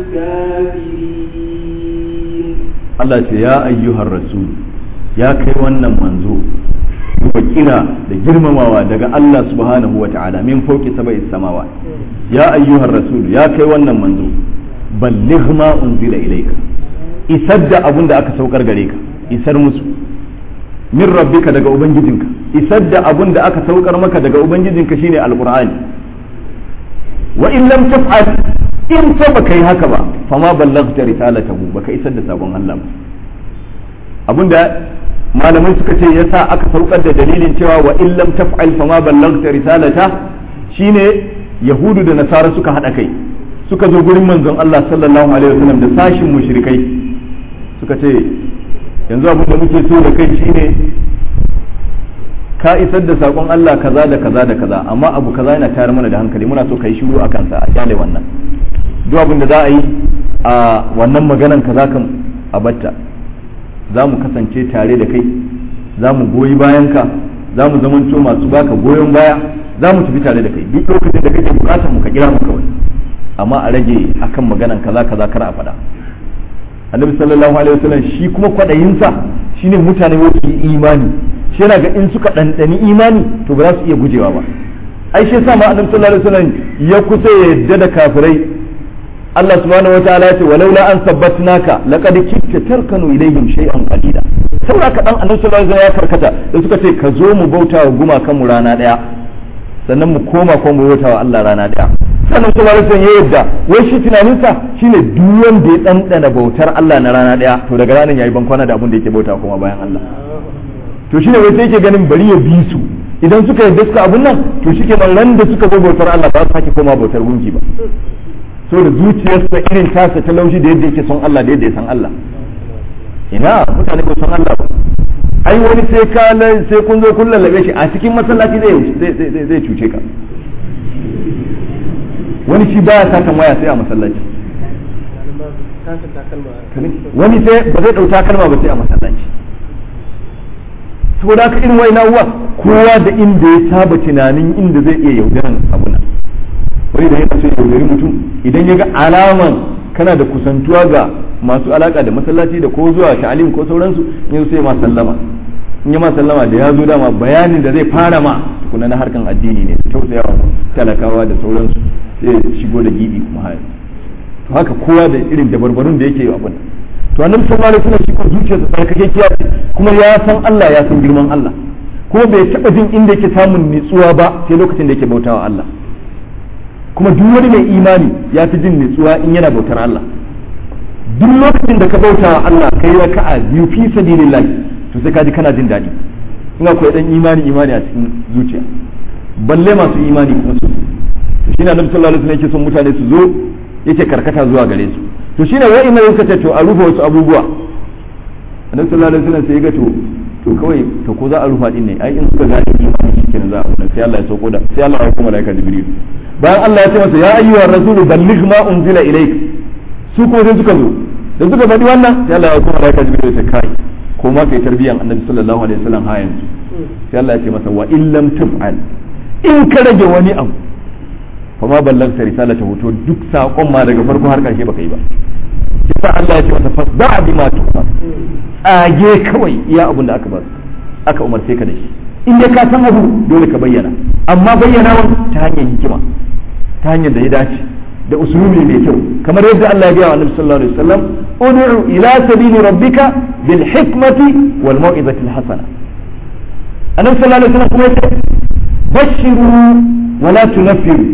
الكافرين Allah ce ya ayyuhar rasul ya kai wannan manzo kuma kira da girmamawa daga Allah subhanahu wa ta'ala min fauki sabai samawa ya ayyuhar rasul ya kai wannan manzo balligh ma unzila ilayka isar da abun da aka saukar gare ka isar musu min rabbika daga ubangijinka isar da abun da aka saukar maka daga ubangijinka shine alqur'ani wa in lam taf'al in fa baka yi haka ba fama ballagta risalatahu baka isar da sabon Allah ba abinda malamai suka ce yasa aka saukar da dalilin cewa wa in lam taf'al fama ballagta risalata shine yahudu da nasara suka hada kai suka zo gurin manzon Allah sallallahu alaihi wasallam da sashin mushrikai suka ce yanzu abin da muke so da kai shine ka isar da sakon Allah kaza da kaza da kaza amma abu kaza yana tayar mana da hankali muna so ka yi shiru a kansa a kyale wannan duk abin da za a yi a wannan maganan kaza kan a batta za mu kasance tare da kai za mu goyi bayanka za mu zamanto masu baka goyon baya za mu tafi tare da kai duk lokacin da kake bukatar mu ka kira mu kawai amma a rage akan maganan kaza kaza kar a faɗa annabi sallallahu alaihi wasallam shi kuma kwadayinsa shine mutane wasu yi imani shi yana ga in suka ɗanɗani imani to ba za su iya gujewa ba ai shi yasa ma annabi sallallahu alaihi wasallam ya kusa ya yadda da kafirai Allah subhanahu wa ta'ala ce walaula an sabbatnaka laqad kitta tarkanu ilayhim shay'an qalila saboda ka dan annabi sallallahu alaihi wasallam ya karkata da suka ce ka zo mu bauta wa gumakan mu rana daya sannan mu koma ko mu bauta wa Allah rana daya sannan sallallahu alaihi wasallam ya yadda wai shi tunaninsa shine duk wanda ya dandana bautar Allah na rana daya to daga ranar yayi bankwana da abin da yake bauta kuma bayan Allah to shine wai sai yake ganin bari ya bi su idan suka yarda suka abun nan to shikenan ran da suka zo bautar Allah ba su sake koma bautar gunki ba so da zuciyarsa irin tasa ta laushi da yadda yake son Allah da yadda ya san Allah ina mutane ba san Allah ba ai wani sai ka sai kun zo kun lallabe shi a cikin masallaci zai zai zai cuce ka wani shi baya satan waya sai a masallaci wani sai ba zai dauka kalma ba sai a masallaci saboda haka irin wai uwa kowa da inda ya saba tunanin inda zai iya yaudaran abu nan wani da yana so yaudari mutum idan ya ga alaman kana da kusantuwa ga masu alaka da masallaci da ko zuwa ta'alim ko sauransu in sai ma sallama in yi ma sallama da ya zo dama bayanin da zai fara ma tukuna na harkan addini ne tausayawa talakawa da sauransu sai shigo da gibi kuma haya to haka kowa da irin dabarbarun da yake yi abin to annabi sallallahu alaihi wasallam shi ko zuciyarsa tsarkakekiya kuma ya san Allah ya san girman Allah kuma bai taba jin inda yake samun nitsuwa ba sai lokacin da yake bautawa Allah kuma duk wani mai imani ya fi jin nitsuwa in yana bautar Allah duk lokacin da ka bautawa Allah kai raka'a biyu fi sabilillah to sai ka ji kana jin daɗi in akwai dan imani imani a cikin zuciya balle masu imani kuma su to shine annabi sallallahu alaihi wasallam yake son mutane su zo yake karkata zuwa gare su to shine wai ina yanka to a rufe wasu abubuwa annabi sallallahu alaihi wasallam sai ya ga to to kawai to ko za a rufa din ne ai in suka gane imani shikenan za a rufa sai Allah ya sauko da sai Allah ya kuma malaika jibril bayan Allah ya ce masa ya ayyuha rasulu balligh ma unzila ilayk su ko sai suka zo da suka faɗi wannan sai Allah ya kuma malaika jibril ya kai ko ma kai tarbiyan annabi sallallahu alaihi wasallam ha yanzu sai Allah ya ce masa wa in lam taf'al in ka rage wani abu fa ma ballagta risalata hoto duk sakon ma daga farko har karshe baka yi ba yasa Allah ya ce masa fasda bima tuqar tsage kawai iya abun da aka ba aka umarce ka da shi in dai ka san abu dole ka bayyana amma bayyanawa ta hanyar hikima ta hanyar da ya dace da usulubi mai kyau kamar yadda Allah ya gaya wa Annabi sallallahu alaihi wasallam ud'u ila sabili rabbika bil hikmati wal mau'izati al hasana Annabi sallallahu alaihi wasallam kuma yace bashiru wa la tunaffiru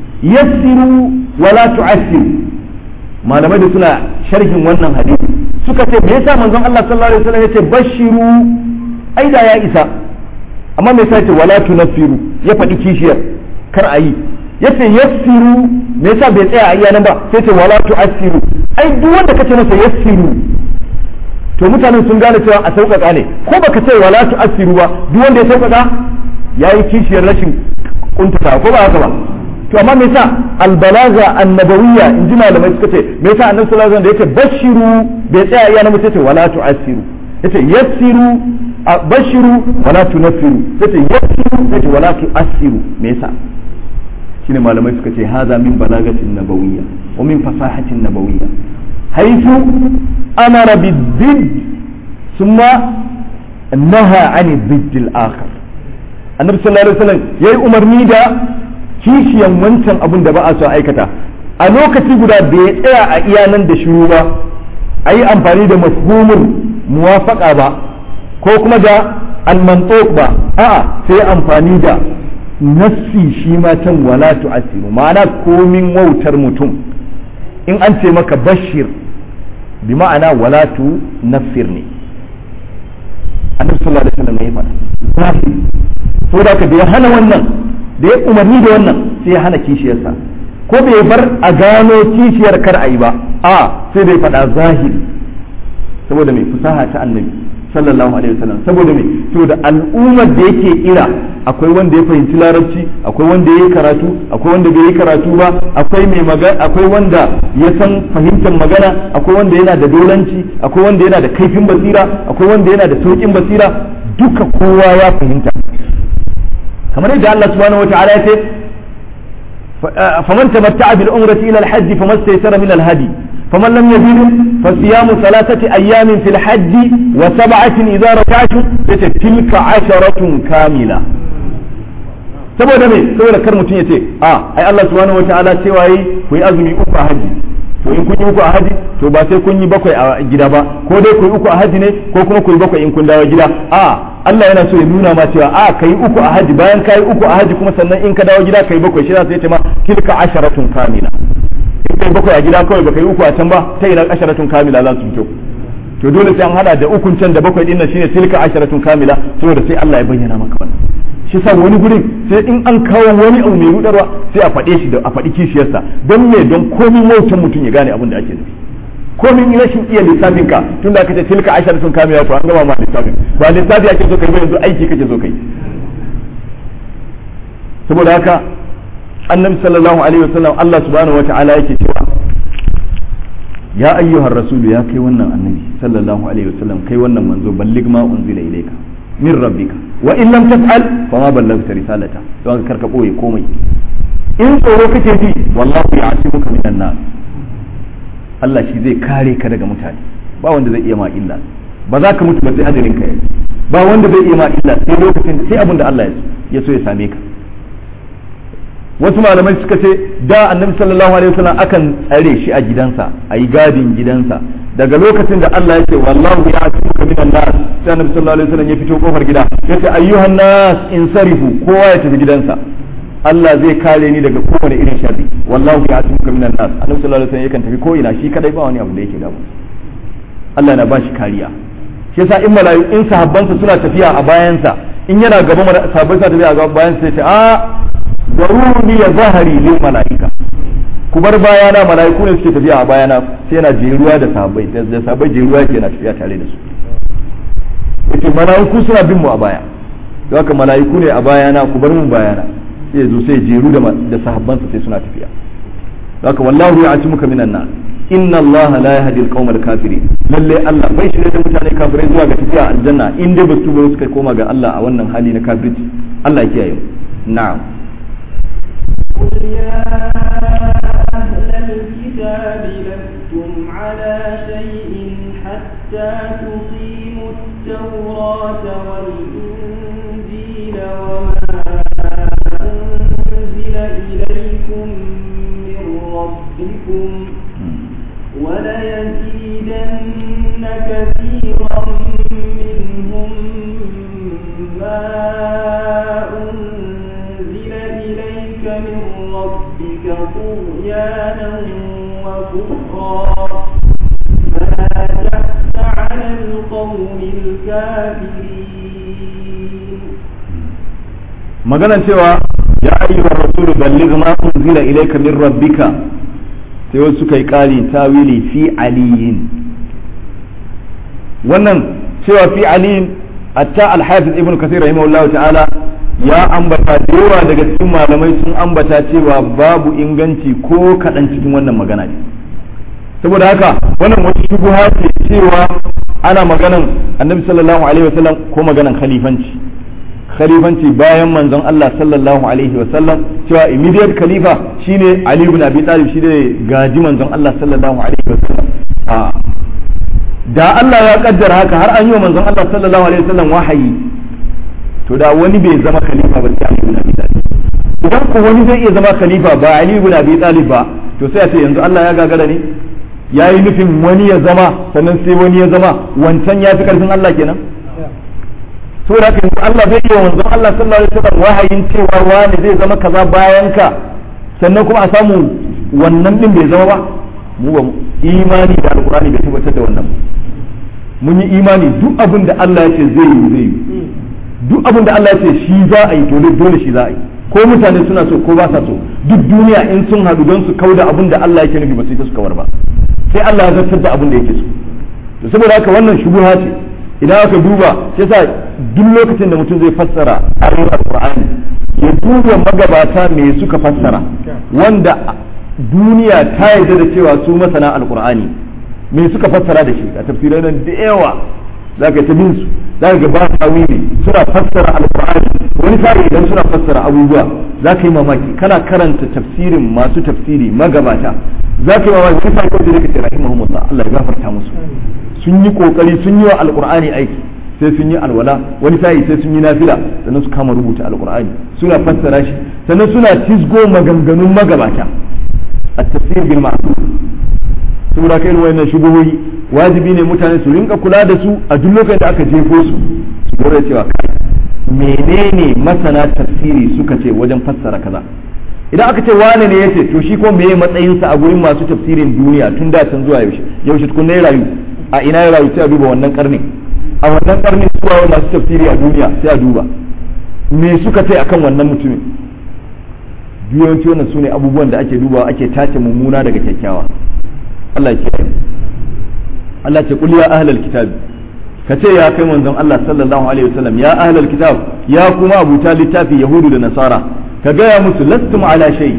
yassiru wa la tu'assiru malamai da suna sharhin wannan hadisi suka ce me yasa manzon Allah sallallahu alaihi wasallam yace bashiru ai da ya isa amma me yasa yace wala tunaffiru ya faɗi kishiyar kar a yi yace yassiru me yasa bai tsaya a iya nan ba sai ce wala tu'assiru ai duk wanda kace masa yassiru to mutanen sun gane cewa a sauƙaƙa ne ko baka ce wala tu'assiru ba duk wanda ya sauƙaƙa yayi kishiyar rashin kuntata ko ba haka ba to amma me yasa albalaga annabawiyya in ji malamai suka ce me yasa annabi sallallahu alaihi wasallam da yake bashiru bai tsaya iya nan sai ce wala tu'assiru yace yassiru bashiru wala tunaffiru yace yassiru yace wala tu'assiru me yasa shine malamai suka ce haza min balagatin nabawiyya wa min fasahatin nabawiyya haythu amara bid thumma naha 'ani bid al-akhar annabi sallallahu alaihi wasallam yayi umarni da kishiyan wancan abun da ba a so aikata a lokaci guda bai tsaya a iya nan da shiru ba a yi amfani da mafhumin muwafaka ba ko kuma da almantok ba a'a sai amfani da nassi shi ma can wala tu'asiru ma'ana komin wautar mutum in an ce maka bashir bi ma'ana wala tu naffir ne annabi sallallahu alaihi wasallam ya faɗa saboda ka da ya hana wannan da ya umarni da wannan sai ya hana kishiyarsa ko bai bar a gano kishiyar kar a yi ba a sai dai faɗa zahiri saboda mai fusaha ta annabi sallallahu alaihi wasallam saboda mai saboda al'ummar da yake ira akwai wanda ya fahimci larabci akwai wanda ya yi karatu akwai wanda bai yi karatu ba akwai mai magana akwai wanda ya san fahimtar magana akwai wanda yana da dolanci akwai wanda yana da kaifin basira akwai wanda yana da saukin basira duka kowa ya fahimta kamar yadda Allah subhanahu wa ta'ala ya ce faman tamatta'a bil umrati ila al-hajj famastaysara min al-hadi faman lam yajid fa siyamu thalathati ayamin fil hajj wa sab'atin idza raja'tum yace tilka asharatun kamila saboda me saboda kar mutum ya ce a ai Allah subhanahu wa ta'ala cewa yi ku yi azumi uku a haji to in kun yi uku a haji to ba sai kun yi bakwai a gida ba ko dai ku yi uku a haji ne ko kuma ku yi bakwai in kun dawo gida a Allah yana so ya nuna ma cewa a kai uku a haji bayan kai uku a haji kuma sannan in ka dawo gida kai bakwai shi sai ya ce ma tilka asharatun kamila in kai bakwai a gida kawai baka yi uku a can ba ta ina asharatun kamila za su fito to dole sai an hada da ukun can da bakwai din nan shine tilka asharatun kamila saboda sai Allah ya bayyana maka wannan shi sa wani gurin sai in an kawo wani abu mai rudarwa sai a faɗe shi da a faɗi kishiyarsa don me don komin wautan mutum ya gane abin da ake nufi komin rashin iya lissafin ka tunda aka ce tilka ashar sun kame ya to an gama ma lissafin ba lissafi ake so kai ba yanzu aiki kake so kai saboda haka annabi sallallahu alaihi wasallam Allah subhanahu wata'ala yake cewa ya ayyuhar rasulu ya kai wannan annabi sallallahu alaihi wasallam kai wannan manzo ballig ma unzila ilayka min rabbika wa in lam taf'al fa ma ballagta risalata don ka karka boye komai in tsoro kake ji wallahu ya'simuka minan nas Allah shi zai kare ka daga mutane ba wanda zai iya ma illa ba za ka mutu ba sai ajalin ka ba wanda zai iya ma illa sai lokacin sai abin da Allah ya so ya same ka wasu malamai suka ce da annabi sallallahu alaihi wasallam akan tsare shi a gidansa a yi gadin gidansa daga lokacin da Allah ya ce wallahu ya tuka minan nas sai annabi sallallahu alaihi wasallam ya fito kofar gida ya ce ayyuhan nas insarifu kowa ya tafi gidansa Allah zai kare ni daga kowane irin sharri wallahu ya tuka minan nas annabi sallallahu alaihi wasallam yakan tafi ko ina shi kadai ba wani abu da yake damu Allah na bashi kariya shi yasa in malayu in sahabbansa suna tafiya a bayansa in yana gaba sahabbai suna tafiya a bayansa sai ce a daruni ya zahari lil mala'ika ku bar bayana mala'iku ne suke tafiya a bayana sai yana jeruwa da sahabbai da sahabbai jeruwa yake yana tafiya tare da su yace mala'iku suna bin mu a baya don haka mala'iku ne a bayana ku bar mu bayana sai zo sai jeru da da sahabbansa sai suna tafiya don haka wallahu ya'timuka minan nar inna allaha la yahdi al-qawm al-kafirin lalle Allah bai shirye da mutane kafirai zuwa ga tafiya aljanna in dai ba su ba suka koma ga Allah a wannan hali na kafirci Allah ya kiyaye na'am قل يا أهل الكتاب لستم على شيء حتى تقيموا التوراة والإنجيل وما أنزل إليكم من ربكم وليزيدن كثيرا منهم ما أنزل إليك من ربك طغيانا وكفرا فلا تأس على القوم الكافرين maganan cewa ya ayyuhar rasul balligh ma unzila ilayka min rabbika sai wasu suka yi ƙari tawili fi aliyin wannan cewa fi aliyin hatta al-hafiz ibn kathir rahimahullahu ta'ala ya ambata da yawa daga cikin malamai sun ambata cewa babu inganci ko kaɗan cikin wannan magana ne saboda haka wannan wata shubuha ce cewa ana maganan annabi sallallahu alaihi wasallam ko maganan khalifanci khalifanci bayan manzon Allah sallallahu alaihi wasallam cewa immediate khalifa shine Ali ibn Abi Talib shine gaji manzon Allah sallallahu alaihi wasallam a da Allah ya kaddara haka har an yi wa manzon Allah sallallahu alaihi wasallam wahayi to da wani bai zama khalifa ba sai Ali ibn Abi Talib idan ko wani zai iya zama khalifa ba Ali ibn Abi Talib ba to sai a ce yanzu Allah ya gagara ne ya yi nufin wani ya zama sannan sai wani ya zama wancan ya fi karfin Allah kenan saboda haka yanzu Allah zai iya manzon Allah sallallahu alaihi wasallam wahayin cewa wani zai zama kaza bayan ka sannan kuma a samu wannan din bai zama ba mu ba imani da alqur'ani bai tabbatar da wannan mun yi imani duk abin da Allah ya ce zai yi zai yi duk abin da Allah ya ce shi za a yi dole dole shi za a yi ko mutane suna so ko ba sa so duk duniya in sun haɗu don su kauda abin da Allah yake nufi ba su su kawar ba sai Allah ya zartar da abin da yake so to saboda haka wannan shubuha ce idan aka duba sai sa duk lokacin da mutum zai fassara ayoyin alqur'ani ya duba magabata me suka fassara wanda duniya ta yarda da cewa su masana alqur'ani me suka fassara da shi a tafsirai nan da yawa zaka ta bin su zaka ga ba tawili suna fassara alqur'ani wani sa'i idan suna fassara abubuwa zaka yi mamaki kana karanta tafsirin masu tafsiri magabata zaka yi mamaki wani sa'i kawai da kace rahimahumullah Allah ya gafarta musu sun yi kokari sun yi wa alqur'ani aiki sai sun yi alwala wani sa'i sai sun yi nafila sannan su kama rubuta alqur'ani suna fassara shi sannan suna tisgo maganganun magabata at-tafsir bil ma'ruf saboda kai wayannan shubuhohi wajibi ne mutane su rinka kula da su a duk lokacin da aka jefo su su dora cewa kai menene masana tafsiri suka ce wajen fassara kaza idan aka ce wane ne yace to shi ko meye matsayinsa a gurin masu tafsirin duniya tun da can zuwa yaushe yaushe tukun ne rayu a ina ya rayu sai a duba wannan karni a wannan karni suwa masu tafsiri a duniya sai a duba me suka ce akan wannan mutumin yawanci wannan sune abubuwan da ake dubawa ake tace mummuna daga kyakkyawa Allah ya kiyaye Allah ce kul ya ahlal kitab ka ce ya kai manzon Allah sallallahu alaihi wasallam ya ahlal kitab ya kuma abuta littafi yahudu da nasara ka gaya musu lastum ala shay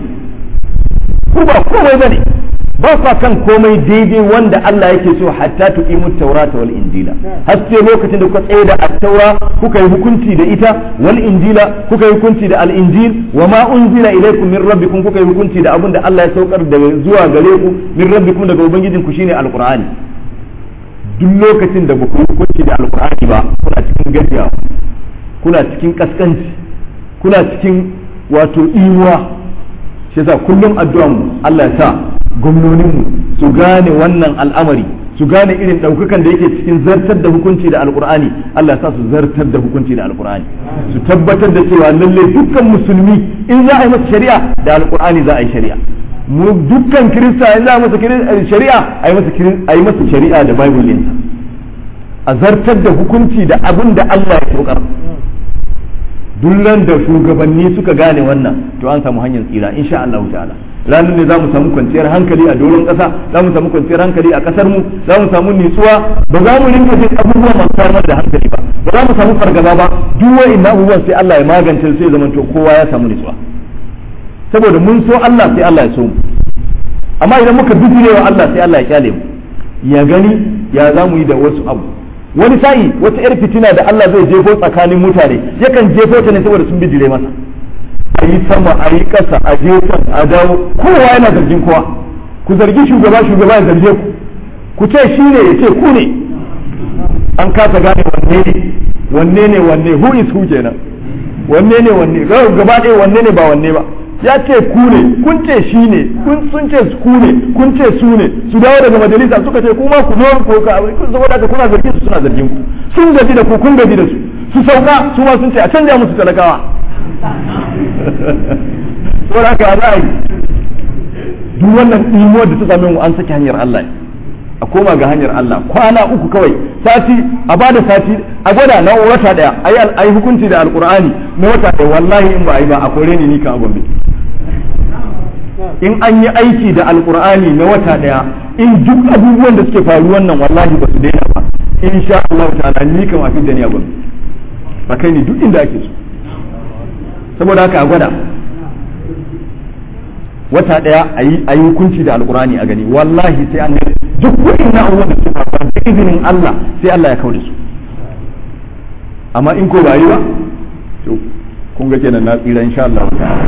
ku ba komai bane ba kwa kan komai daidai wanda Allah yake so hatta tuqimu tawrata wal injila har sai lokacin da kuka tsaye da at-taura kuka yi hukunci da ita wal injila kuka yi hukunci da al-injil wa ma unzila ilaykum min rabbikum kuka yi hukunci da abin da Allah ya saukar daga zuwa gare ku min rabbikum daga ubangijinku shine al-qur'ani duk lokacin da ba ku hukunci da alkur'ani ba kuna cikin gajiya kuna cikin kaskanci kuna cikin wato imuwa shi yasa kullum addu'an mu Allah ya sa gwamnonin mu su gane wannan al'amari su gane irin daukakan da yake cikin zartar da hukunci da alkur'ani Allah ya sa su zartar da hukunci da alkur'ani su tabbatar da cewa lalle dukkan musulmi in za a yi masa shari'a da alkur'ani za a yi shari'a mu dukkan kirista in za a masa shari'a a yi masa shari'a da bible ɗinsa a zartar da hukunci da abin da Allah ya saukar dullan da shugabanni suka gane wannan to an samu hanyar tsira insha Allah ta'ala ranar ne za mu samu kwanciyar hankali a doron ƙasa za mu samu kwanciyar hankali a ƙasar mu za mu samu nitsuwa ba za mu rinka jin abubuwa masu samar da hankali ba ba za mu samu fargaba ba duk wa'in abubuwan sai Allah ya magance sai zaman to kowa ya samu nitsuwa saboda mun so Allah sai Allah ya so mu amma idan muka bijire wa Allah sai Allah ya kyale mu ya gani ya za mu yi da wasu abu wani sa'i wata yar fitina da Allah zai jefo tsakanin mutane yakan jefo ta ne saboda sun bijire masa a yi sama a yi ƙasa a jefan a dawo kowa yana zargin kowa ku zargi shugaba shugaba ya zarge ku ku ce shi ne ya ce ku ne an kasa gane wanne ne wanne ne wanne who is who kenan wanne ne wanne gaba ɗaya wanne ne ba wanne ba ya ce ku ne kun ce shi ne kun sun ce ku ne kun ce su ne su dawo daga majalisa suka ce kuma ku zo ko ka saboda haka kuna zargin su suna zargin ku sun gaji da ku kun gaji da su su sauka su ma sun ce a canja musu talakawa saboda haka za a yi duk wannan ɗimuwar da ta same mu an saki hanyar Allah a koma ga hanyar Allah kwana uku kawai sati a bada sati a gwada na wata daya ayi hukunci da alkur'ani na wata daya wallahi in ba a yi ba a kore ni ni ka gombe in an yi aiki da alkur'ani na wata daya in duk abubuwan da suke faru wannan wallahi ba su daina ba in sha Allah ta'ala ni kan afi da ni a gombe ba kai ni duk inda ake so saboda haka a gwada wata daya a yi hukunci da alkurani a gani wallahi sai an gani duk wa'in na abubuwan da suka faru da izinin Allah sai Allah ya kauda su amma in ko ba yi ba to kun ga kenan na tsira insha Allah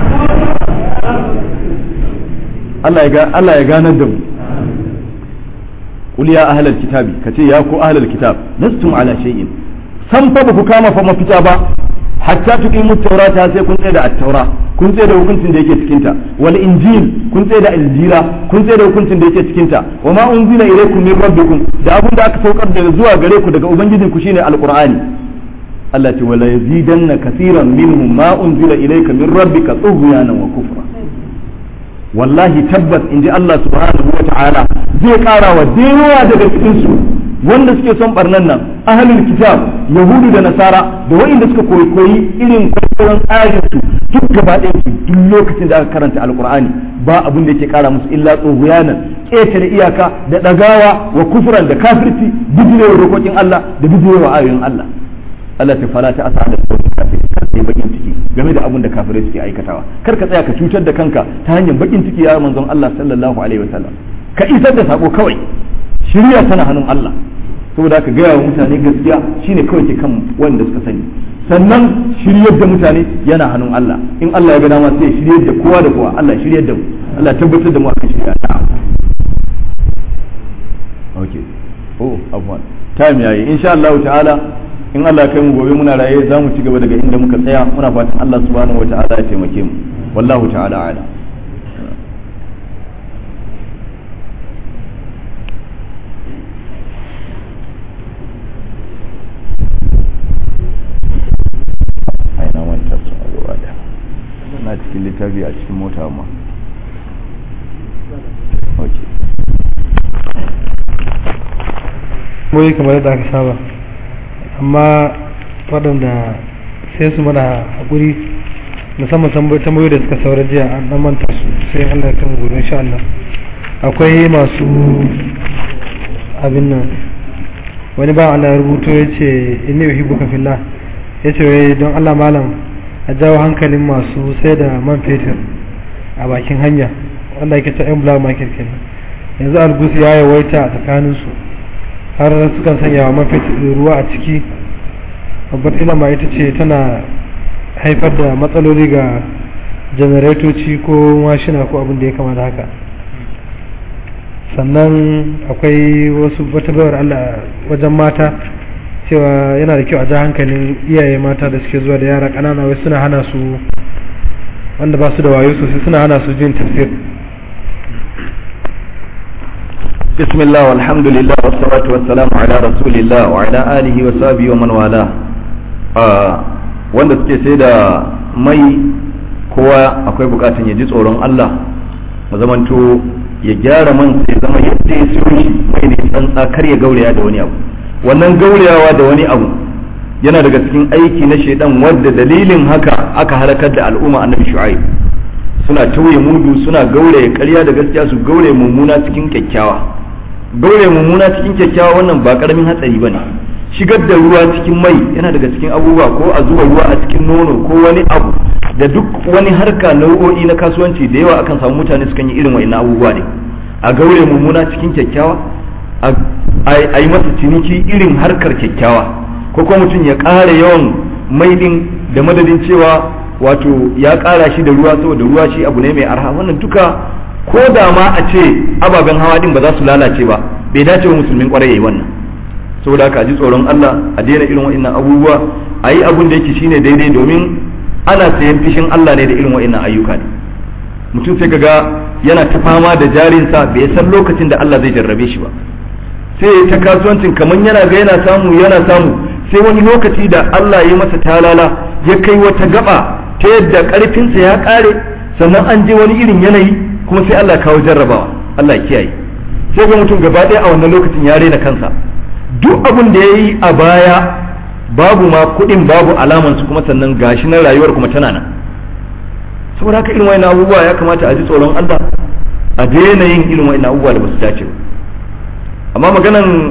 Allah ya ga Allah ya ganar da mu qul ya ahlal kitabi kace ya ku ahlal kitab lastum ala shay'in san fa ba ku kama fa mafita ba hatta tuqimu tawrata sai kun tsaya da at-taura kun tsaye da hukuncin da yake cikinta wal injil kun tsaye da injila kun tsaye da hukuncin da yake cikinta wa ma unzila ilaykum min rabbikum da abin da aka saukar da zuwa gare ku daga ubangijin ku shine alqur'ani Allah ce wala yazidanna kaseeran minhum ma unzila ilayka min rabbika tughyanan wa kufra wallahi tabbas inji Allah subhanahu wa ta'ala zai kara wa dewa daga cikin su wanda suke son barnan nan ahlul kitab yahudu da nasara da wa'inda suka koyi koyi irin kwaikwayon tsarin su duk gaba ɗaya su duk lokacin da aka karanta alkur'ani ba abin da yake kara musu illa tsohuyanan ƙetare iyaka da ɗagawa wa kufuran da kafirci bijirewa dokokin Allah da bijirewa ayoyin Allah Allah ta fara ta asa da kawai kafir kar ka yi bakin ciki game da abin da kafirai suke aikatawa kar ka tsaya ka cutar da kanka ta hanyar bakin ciki ya manzon Allah sallallahu alaihi wasallam ka isar da sako kawai shirya tana hannun Allah saboda ka gaya wa mutane gaskiya shine kawai ke kan wanda suka sani sannan shiryar da mutane yana hannun Allah in Allah ya ga dama sai shiryar da kowa da kowa Allah shiryar da mu Allah tabbatar da mu akan shirya ta okay oh afwan time yayi insha Allah ta'ala in Allah ya kai mu gobe muna raye za mu ci gaba daga inda muka tsaya muna fatan Allah subhanahu wa ta'ala ya taimake mu wallahu ta'ala ala na cikin littafi a cikin mota ma boye kamar yadda aka saba amma waɗanda sai su mana haƙuri musamman tambayoyi da suka saura jiya an dan manta su sai Allah ya kan gobe insha Allah akwai masu abin nan wani ba Allah ya rubuto ya ce inni uhibbuka fillah ya ce wai don Allah malam a jawo hankalin masu sai da man fetur a bakin hanya wanda yake ta yan black market kenan yanzu algus ya yawaita a tsakaninsu har sukan sanya wa man fetur ruwa a ciki babbar ilama ita ce tana haifar da matsaloli ga janaretoci ko mashina ko abin da ya kama da haka sannan akwai wasu wata bayar Allah wajen mata cewa yana da kyau a ja hankalin iyaye mata da suke zuwa da yara ƙanana wai suna hana su wanda ba su da wayo sosai suna hana su jin tafsir بسم الله والحمد لله والصلاة والسلام على رسول الله وعلى آله وصحبه ومن والاه wanda suke sai da mai kowa akwai bukatun ya ji tsoron Allah mu zamanto ya gyara man sai zama yadda ya siyo shi mai ne tsantsa kar ya gauraya da wani abu wannan gaurayawa da wani abu yana daga cikin aiki na shaidan wadda dalilin haka aka halakar da al'umma annabi shu'aib suna tauye mudu suna gauraya ƙarya da gaskiya su gauraya mummuna cikin kyakkyawa gauraya mummuna cikin kyakkyawa wannan ba karamin hatsari bane shigar da ruwa cikin mai yana daga cikin abubuwa ko a zuba ruwa a cikin nono ko wani abu da duk wani harka nau'o'i na kasuwanci da yawa akan samu mutane sukan yi irin wa'annan abubuwa ne a gaure mummuna cikin kyakkyawa a yi masa ciniki irin harkar kyakkyawa ko kuma mutum ya ƙara yawan mai din da madadin cewa wato ya ƙara shi da ruwa saboda ruwa shi abu ne mai arha wannan duka ko da ma a ce ababen hawa din ba za su lalace ba bai dace wa musulmin kwarai yayi wannan saboda haka a ji tsoron Allah a daina irin wa'annan abubuwa a yi abun da yake shine daidai domin ana sayan fishin Allah ne da irin wa'annan ayyuka ne mutum sai kaga yana ta fama da jarinsa bai san lokacin da Allah zai jarrabe shi ba sai ya ta kasuwancin kamar yana ga yana samu yana samu sai wani lokaci da Allah ya masa talala ya kai wata gaba ta yadda karfinsa ya kare sannan an je wani irin yanayi kuma sai Allah kawo jarrabawa Allah ya kiyaye sai ga mutum gaba ɗaya a wannan lokacin ya rena kansa duk abin da ya yi a baya babu ma kuɗin babu alamansu kuma sannan gashi na rayuwar kuma tana nan saboda haka irin wa'ina abubuwa ya kamata a ji tsoron Allah a daina yin irin wa'ina abubuwa da ba su dace ba amma maganan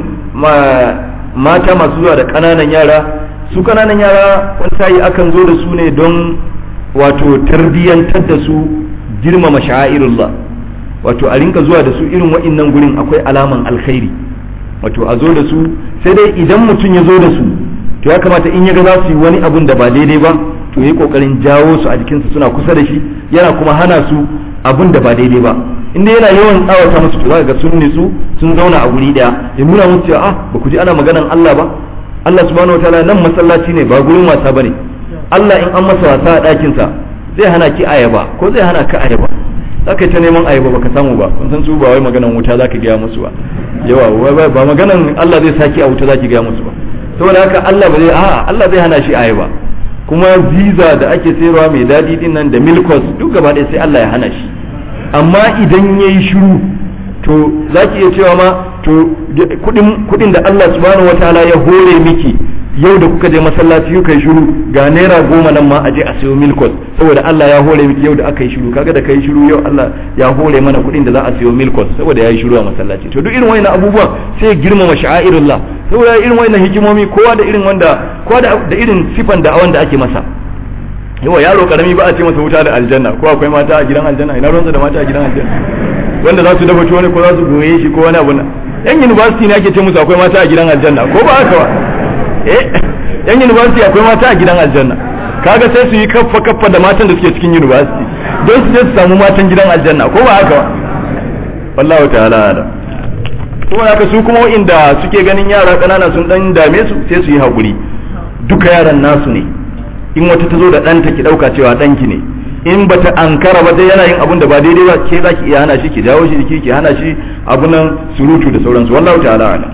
mata masu zuwa da ƙananan yara su ƙananan yara wani sa'i akan zo da su ne don wato tarbiyyantar da su girmama sha'airullah wato a rinka zuwa da su irin wa'innan gurin akwai alaman alkhairi wato a zo da su sai dai idan mutum ya zo da su to ya kamata in ya ga za su yi wani abun da ba daidai ba to yi kokarin jawo su a jikinsu suna kusa da shi yana kuma hana su abun da ba daidai ba inda yana yawan tsawata musu to zaka ga sun nitsu sun zauna a guri daya ya nuna musu cewa ah ba ku ji ana maganan Allah ba Allah subhanahu wataala nan masallaci ne ba gurin wasa bane Allah in an masa wasa a ɗakin sa zai hana ki ayaba ko zai hana ka ayaba zaka yi ta neman ayaba baka samu ba kun san su ba wai maganan wuta zaka gaya musu ba yawa ba maganan Allah zai saki a wuta zaki gaya musu ba saboda haka Allah ba zai a'a Allah zai hana shi ayaba kuma visa da ake sayarwa mai dadi din nan da milkos duk gaba ɗaya sai Allah ya hana shi amma idan yayi shiru to zaki iya cewa ma to kudin kudin da Allah subhanahu wataala ya hore miki yau da kuka je masallaci kuka yi shiru ga naira goma nan ma a je a sayo milkos saboda Allah ya hore miki yau da aka yi shiru kaga da kai shiru yau Allah ya hore mana kuɗin da za a sayo milkos saboda ya yi shiru a masallaci to duk irin wayannan abubuwan sai ya girmama sha'airullah saboda irin wayannan hikimomi kowa da irin wanda kowa da irin sifan da wanda ake masa yawa yaro karami ba a ce masa wuta da aljanna ko akwai mata a gidan aljanna ina ruwansa da mata a gidan aljanna wanda za su dafa tuwo ne ko za su goye shi ko wani abu yan university ne ake ce musu akwai mata a gidan aljanna ko ba haka ba eh yan university akwai mata a gidan aljanna kaga sai su yi kaffa kaffa da matan da suke cikin university don su je su samu matan gidan aljanna ko ba haka ba wallahu ta'ala ala kuma haka su kuma inda suke ganin yara kanana sun dan dame su sai su yi hakuri duka yaran nasu ne in wata ta zo da ɗanta ki ɗauka cewa ɗanki ne in bata ankara ba dai yana yin abun da ba daidai ba ke za ki iya hana shi ki jawo shi jiki ki hana shi abunan surutu da sauransu wallahu ta'ala ala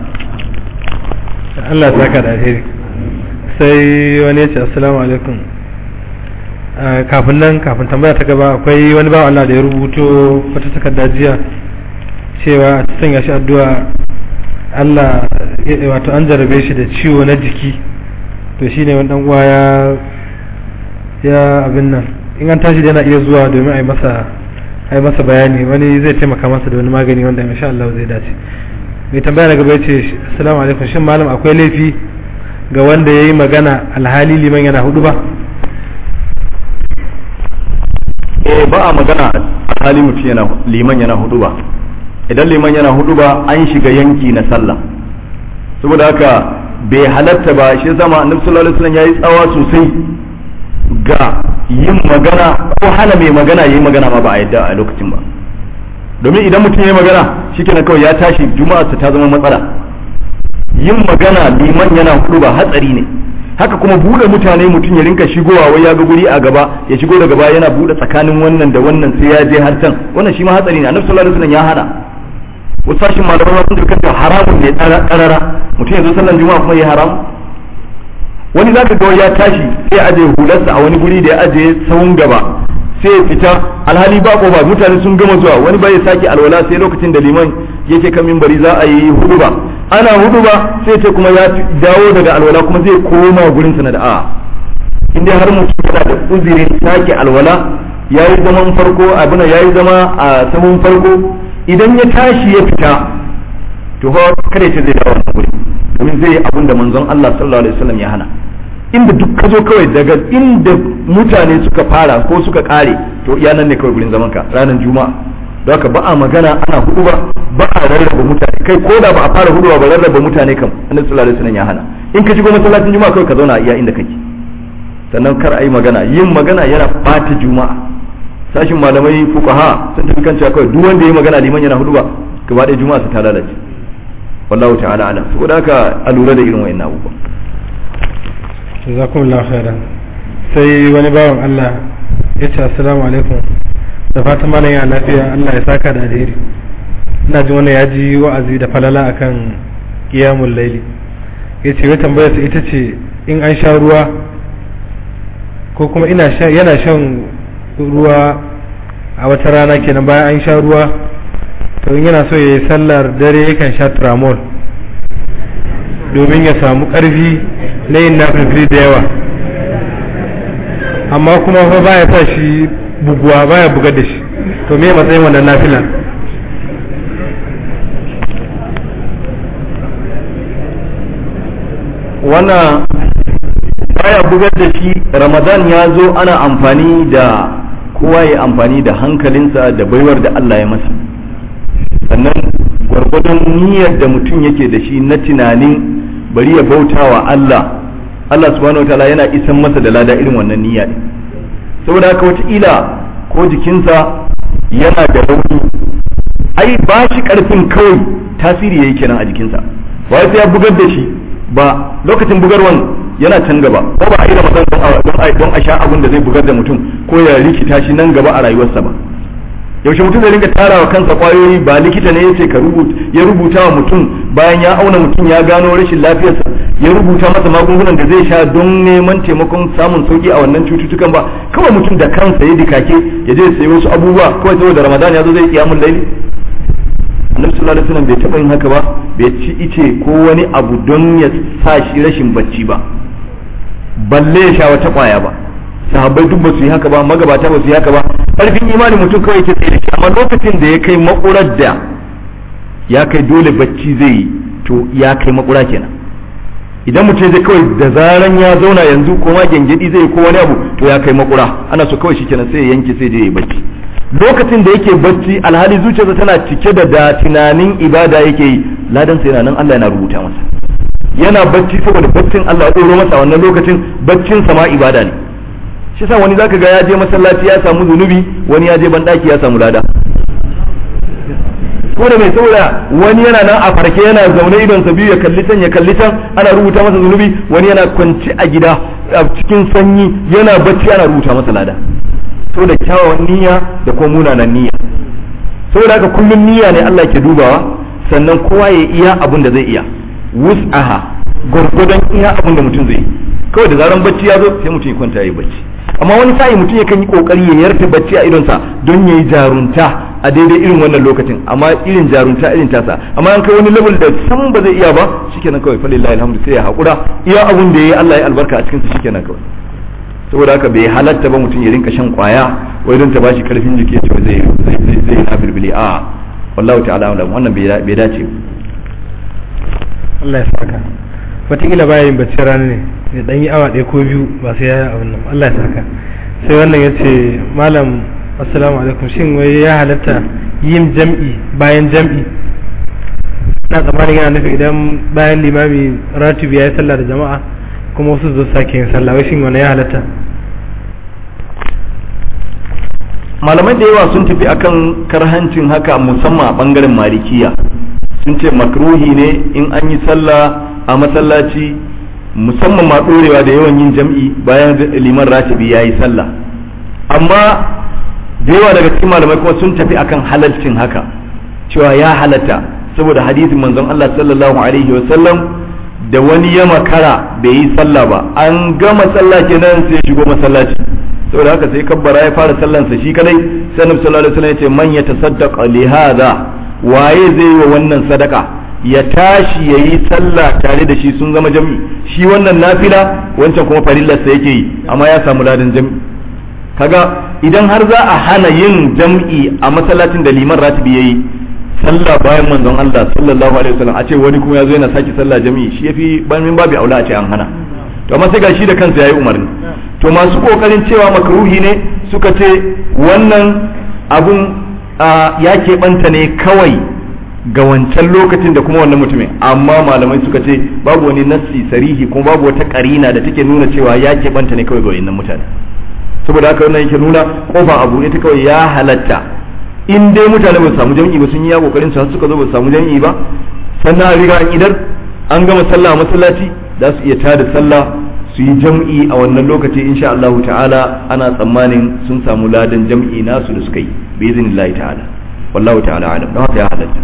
Allah saka da alheri sai wani ya ce assalamu alaikum kafin nan kafin tambaya ta gaba akwai wani bawan Allah da ya rubuto wata takarda jiya cewa a sanya shi addu'a Allah wato an jarabe shi da ciwo na jiki to shine wani dan uwa ya ya abin nan in an tashi yana iya zuwa domin a yi masa a yi masa bayani wani zai taimaka masa da wani magani wanda insha Allah zai dace mai tambaya na gaba yace assalamu alaikum shin malam akwai laifi ga wanda yayi magana alhali liman yana hudu ba eh ba a magana alhali mutum yana liman yana hudu ba idan liman yana hudu ba an shiga yanki na sallah saboda haka bai halatta ba shi zama annabi sallallahu alaihi wasallam yayi tsawa sosai ga yin magana ko hana mai magana yayi magana ma ba a yadda a lokacin ba domin idan mutum yayi magana shikenan kawai ya tashi juma'a ta zama matsala yin magana liman yana hudu ba hatsari ne haka kuma bude mutane mutum ya rinka shigowa wai ya ga guri a gaba ya shigo da gaba yana bude tsakanin wannan da wannan sai ya je har can wannan shi ma hatsari ne annabi sallallahu alaihi wasallam ya hana wasu sashin malamai sun tafi kan haramun ne karara mutum ya zo sallan juma'a kuma ya haram wani zaka ga ya tashi sai ya aje hularsa a wani guri da ya aje sahun gaba sai ya fita alhali ba ko ba mutane sun gama zuwa wani bai sake alwala sai lokacin da liman yake kan minbari za a yi hudu ba ana hudu ba sai ce kuma ya dawo daga alwala kuma zai koma gurin sa na da a in dai har mutum yana da uzirin sake alwala yayi zaman farko abuna yayi zama a sahun farko idan ya tashi ya fita to fa kada ya ce zai dawo wannan guri domin zai yi abin da manzon Allah sallallahu alaihi wasallam ya hana inda duk ka zo kawai daga inda mutane suka fara ko suka kare to iya nan ne kawai gurin zaman ka ranar juma'a don haka ba a magana ana hudu ba ba a rarraba mutane kai ko da ba a fara hudu ba rarraba mutane kam annabi sallallahu alaihi wasallam ya hana in ka shigo masallacin juma'a kawai ka zauna a iya inda kake sannan kar a yi magana yin magana yana bata juma'a sashin malamai fuqaha sun tafi kan cewa kawai duk wanda ya magana liman yana hudu ba gaba ɗaya juma'a su ta lalace wallahu ta'ala alam saboda haka a lura da irin wayannan abubuwa jazakumullahu khairan sai wani bawan Allah ya ce assalamu alaikum da fatan malam ya lafiya Allah ya saka da alheri ina jin wannan ya ji wa'azi da falala akan qiyamul laili ya ce wata tambayar ita ce in an sha ruwa ko kuma ina sha yana shan ruwa a wata rana kenan bayan an sha ruwa to in yana so ya yi sallar dare yakan sha tramol domin ya samu ƙarfi na yin nafilfili da yawa amma kuma fa baya sa shi buguwa baya bugar da shi to me matsayin wannan nafila wannan baya bugar da shi ramadan ya zo ana amfani da kowa ya amfani da hankalinsa da baiwar da Allah ya masa sannan gwargwadon niyyar da mutum yake da shi na tunanin bari ya bauta wa Allah Allah subhanahu wataala yana isan masa da lada irin wannan niyya ne saboda haka wataƙila ko jikinsa yana da rauni ai ba shi ƙarfin kawai tasiri yayi kenan a jikinsa ba sai ya bugar da shi ba lokacin bugarwan yana can gaba ko ba a yi ramadan don a sha abin da zai bugar da mutum ko ya rikita shi nan gaba a rayuwarsa ba yaushe mutum zai ringa tara wa kansa kwayoyi ba likita ne yace ka rubuta ya rubuta wa mutum bayan ya auna mutum ya gano rashin lafiyarsa ya rubuta masa magungunan da zai sha don neman taimakon samun sauki a wannan cututtukan ba kawai mutum da kansa ya dikake ya je sayi wasu abubuwa kawai saboda ramadan ya zo zai kiyamul laili annabi sallallahu alaihi wasallam bai taba yin haka ba bai ci ice ko wani abu don ya sa shi rashin bacci ba balle ya sha wata kwaya ba sahabbai duk ba su yi haka ba magabata ba su yi haka ba karfin imani mutum kawai ke tsaye da shi amma lokacin da ya kai makurar da ya kai dole bacci zai yi to ya kai makura kenan idan mutum zai kawai da zaran ya zauna yanzu ko ma gengedi zai ko wani abu to ya kai makura ana so kawai shikenan sai ya yanke sai je ya bacci lokacin da yake bacci alhali zuciyarsa tana cike da da tunanin ibada yake yi ladan sai yana nan Allah yana rubuta masa yana bacci saboda baccin Allah ya tsoro masa wannan lokacin baccin sama ibada ne shi sa wani zaka ga ya je masallaci ya samu zunubi wani ya je bandaki ya samu lada ko da mai saboda wani yana nan a farke yana zaune idon sa biyu ya kalli can ya kalli can ana rubuta masa zunubi wani yana kwanci a gida a cikin sanyi yana bacci ana rubuta masa lada saboda kyawawan niyya da kuma munanan niyya saboda haka kullum niyya ne Allah ke dubawa sannan kowa ya iya abin da zai iya wus'aha gwargwadon iya abin da mutum zai yi kawai da zaran bacci ya zo sai mutum ya kwanta ya yi bacci amma wani sa'i mutum yakan yi kokari ya yarta bacci a idonsa don ya yi jarunta a daidai irin wannan lokacin amma irin jarunta irin tasa amma an kai wani level da san ba zai iya ba shikenan kawai falillahi alhamdu sai ya hakura iya abun da yayi Allah ya albarka a cikin sa shikenan kawai saboda haka bai halatta ba mutum ya rinka shan kwaya wai don ta bashi karfin jiki ya ce zai zai zai na bilbili a wallahu ta'ala alam wannan bai dace Allah ya saka wataƙila baya yin bacci rana ne ya ɗan yi awa ɗaya ko biyu ba sai ya yi abin nan Allah ya saka sai wannan ya ce malam assalamu alaikum shin wai ya halatta yin jam'i bayan jam'i na tsammanin yana nufi idan bayan limami ratibi ya yi sallah da jama'a kuma wasu zo sake yin sallah wai shin wani ya halatta malamai da yawa sun tafi akan karhancin haka musamman a bangaren malikiya sun ce makruhi ne in an yi sallah a masallaci musamman ma ɗorewa da yawan yin jam'i bayan liman ratibi ya yi sallah amma da yawa daga cikin malamai kuma sun tafi akan halalcin haka cewa ya halatta saboda hadisin manzon Allah sallallahu alaihi wa sallam da wani ya makara bai yi sallah ba an gama sallah kenan sai ya shigo masallaci saboda haka sai kabbara ya fara sallansa shi kadai sai annabi sallallahu alaihi wasallam ya ce man yatasaddaqa li hadha waye zai yi wa wannan sadaka ya tashi ya yi sallah tare da shi sun zama jam'i shi wannan nafila wancan kuma farillarsa yake yi amma ya samu ladan jam'i kaga idan har za a hana yin jam'i a masallacin da liman ratibi yayi sallah bayan manzon Allah sallallahu alaihi wasallam a ce wani kuma ya zo yana saki sallah jam'i shi yafi min babu aula a ce an hana to amma sai ga shi da kansa yayi umarni to masu kokarin cewa makruhi ne suka ce wannan abun ya keɓanta ne kawai ga wancan lokacin da kuma wannan mutumin amma malamai suka ce babu wani nassi sarihi kuma babu wata karina da take nuna cewa ya keɓanta ne kawai ga wannan mutane saboda haka wannan yake nuna kofa abu ita kawai ya halatta in dai mutane ba su samu jam'i ba sun yi ya kokarin su suka zo ba su samu jam'i ba sannan a riga an idar an gama sallah a masallaci za su iya tada sallah su yi jam'i a wannan lokaci insha Allah ta'ala ana tsammanin sun samu ladan jam'i nasu da suka yi bi iznillahi ta'ala wallahu ta'ala alam don haka ya halatta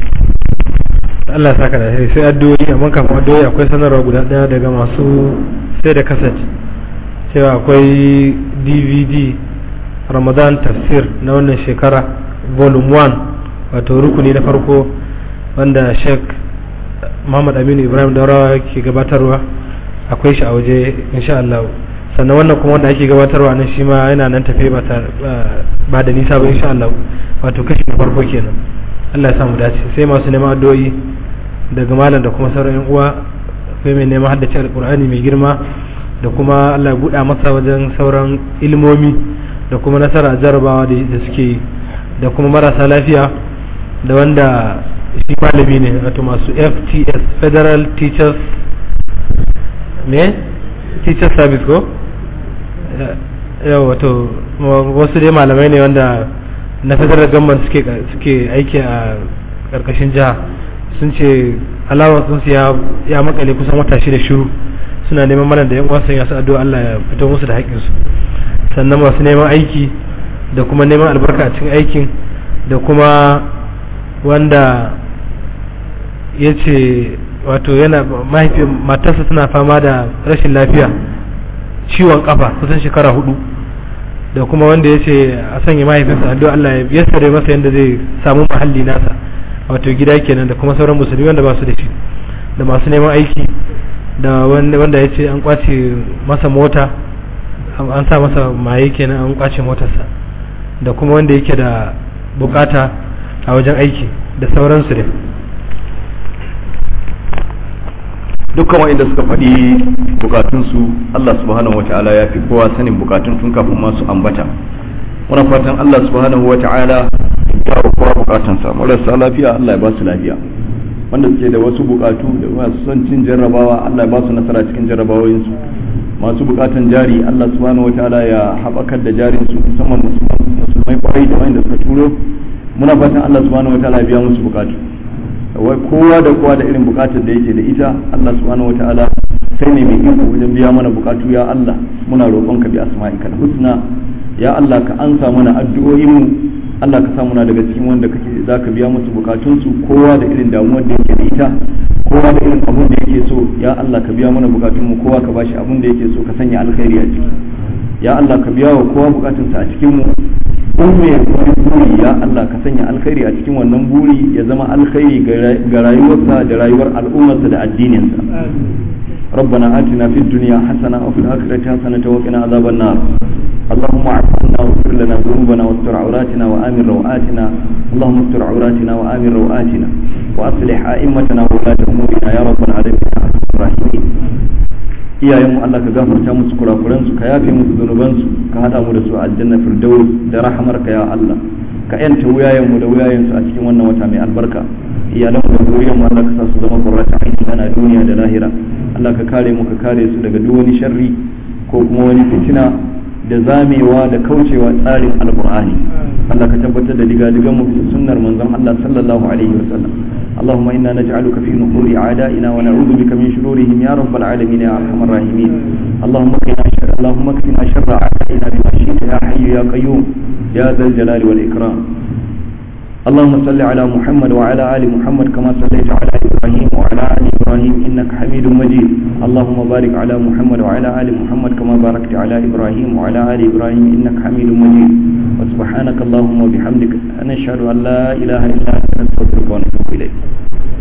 Allah saka da sai addu'o'i amma kafin addu'o'i akwai sanarwa guda daya daga masu sai da kaset cewa akwai DVD Ramadan tafsir na wannan shekara volume 1 wato rukuni na farko wanda Sheikh Muhammad Aminu Ibrahim Daurawa ke gabatarwa akwai shi a waje insha Allah sannan wannan kuma wanda ake gabatarwa nan shi ma yana nan tafe ba ba da nisa ba insha Allah wato kashi na farko kenan Allah ya samu dace sai masu neman addu'o'i daga malam da kuma sauran yan uwa akwai mai neman haddace alqur'ani mai girma da kuma Allah ya buɗa masa wajen sauran ilmomi da kuma nasara a jarabawa da suke yi da kuma marasa lafiya da wanda shi malami ne wato masu FTS Federal Teachers ne teacher service ko yau wato wasu dai malamai ne wanda na federal government suke suke aiki a karkashin jiha sun ce alawar sun ya ya makale kusan wata shida shiru suna neman mana da yan uwa sun yasu addu'a Allah ya fito musu da haƙƙinsu sannan masu neman aiki da kuma neman albarka a cikin aikin da kuma wanda ya ce wato yana mahaifin matarsa tana fama da rashin lafiya ciwon kafa kusan shekara hudu da kuma wanda ya ce a sanya mahaifinsa addu'a Allah ya yassare masa yadda zai samu mahalli nasa wato gida kenan da kuma sauran musulmi wanda ba su da shi da masu neman aiki da wanda ya ce an kwace masa mota an sa masa maye kenan an kwace motarsa da kuma wanda yake da bukata a wajen aiki da sauransu dai dukkan wa'inda suka faɗi bukatunsu Allah subhanahu wata'ala ya fi kowa sanin bukatun tun kafin masu ambata muna fatan Allah subhanahu wata'ala ya wa kowa bukatunsa marasa lafiya Allah ya ba su lafiya wanda suke da wasu bukatu da masu son cin jarrabawa Allah ya ba su nasara cikin jarrabawoyinsu masu bukatan jari Allah subhanahu wata'ala ya haɓakar da jarinsu musamman musulmai kwarai da wanda suka turo muna fatan Allah subhanahu wata'ala ya biya musu bukatu wai kowa da kowa da irin bukatar da yake da ita Allah subhanahu wataala sai ne mai iko wajen biya mana bukatu ya Allah muna roƙon ka bi asma'ika husna ya Allah ka ansa mana addu'o'in mu Allah ka sa muna daga cikin wanda kake zaka biya musu bukatun su kowa da irin damuwar da yake da ita kowa da irin abun da yake so ya Allah ka biya mana bukatun mu kowa ka bashi abun da yake so ka sanya alkhairi a ciki ya Allah ka biya wa kowa bukatunsa a cikin mu in mai wani buri ya Allah ka sanya alkhairi a cikin wannan buri ya zama alkhairi ga rayuwarsa da rayuwar al'ummarsa da addininsa ربنا آتنا في الدنيا حسنة وفي الآخرة حسنة وقنا عذاب النار اللهم اعف عنا واغفر لنا ذنوبنا واستر عوراتنا وآمن روآتنا اللهم استر عوراتنا وآمن روآتنا وأصلح أئمتنا وولاة أمورنا يا رب العالمين يا أرحم الراحمين iyayenmu Allah ka gafarta musu kurakuransu ka yafe musu zunubansu ka hada mu da su aljanna firdaus da rahamarka ya Allah ka yanta wuyayenmu da wuyayensu a cikin wannan wata mai albarka iyalanmu da zuriyarmu Allah ka sa su zama qurrata aini ana duniya da lahira Allah ka kare mu ka kare su daga duk wani sharri ko kuma wani fitina da zamewa da kaucewa tsarin alqur'ani Allah ka tabbatar da diga-digan mu bisa sunnar manzon Allah sallallahu alaihi wasallam اللهم إنا نجعلك في نحور أعدائنا ونعوذ بك من شرورهم يا رب العالمين يا أرحم الراحمين اللهم اكفنا شر اللهم اكفنا شر أعدائنا بما شئت يا حي يا قيوم يا ذا الجلال والإكرام اللهم صل على محمد وعلى آل محمد كما صليت على إبراهيم وعلى آل إبراهيم إنك حميد مجيد اللهم بارك على محمد وعلى آل محمد كما باركت على إبراهيم وعلى آل إبراهيم إنك حميد مجيد وسبحانك اللهم وبحمدك نشهد أن لا إله إلا أنت نستغفرك ونتوب إليك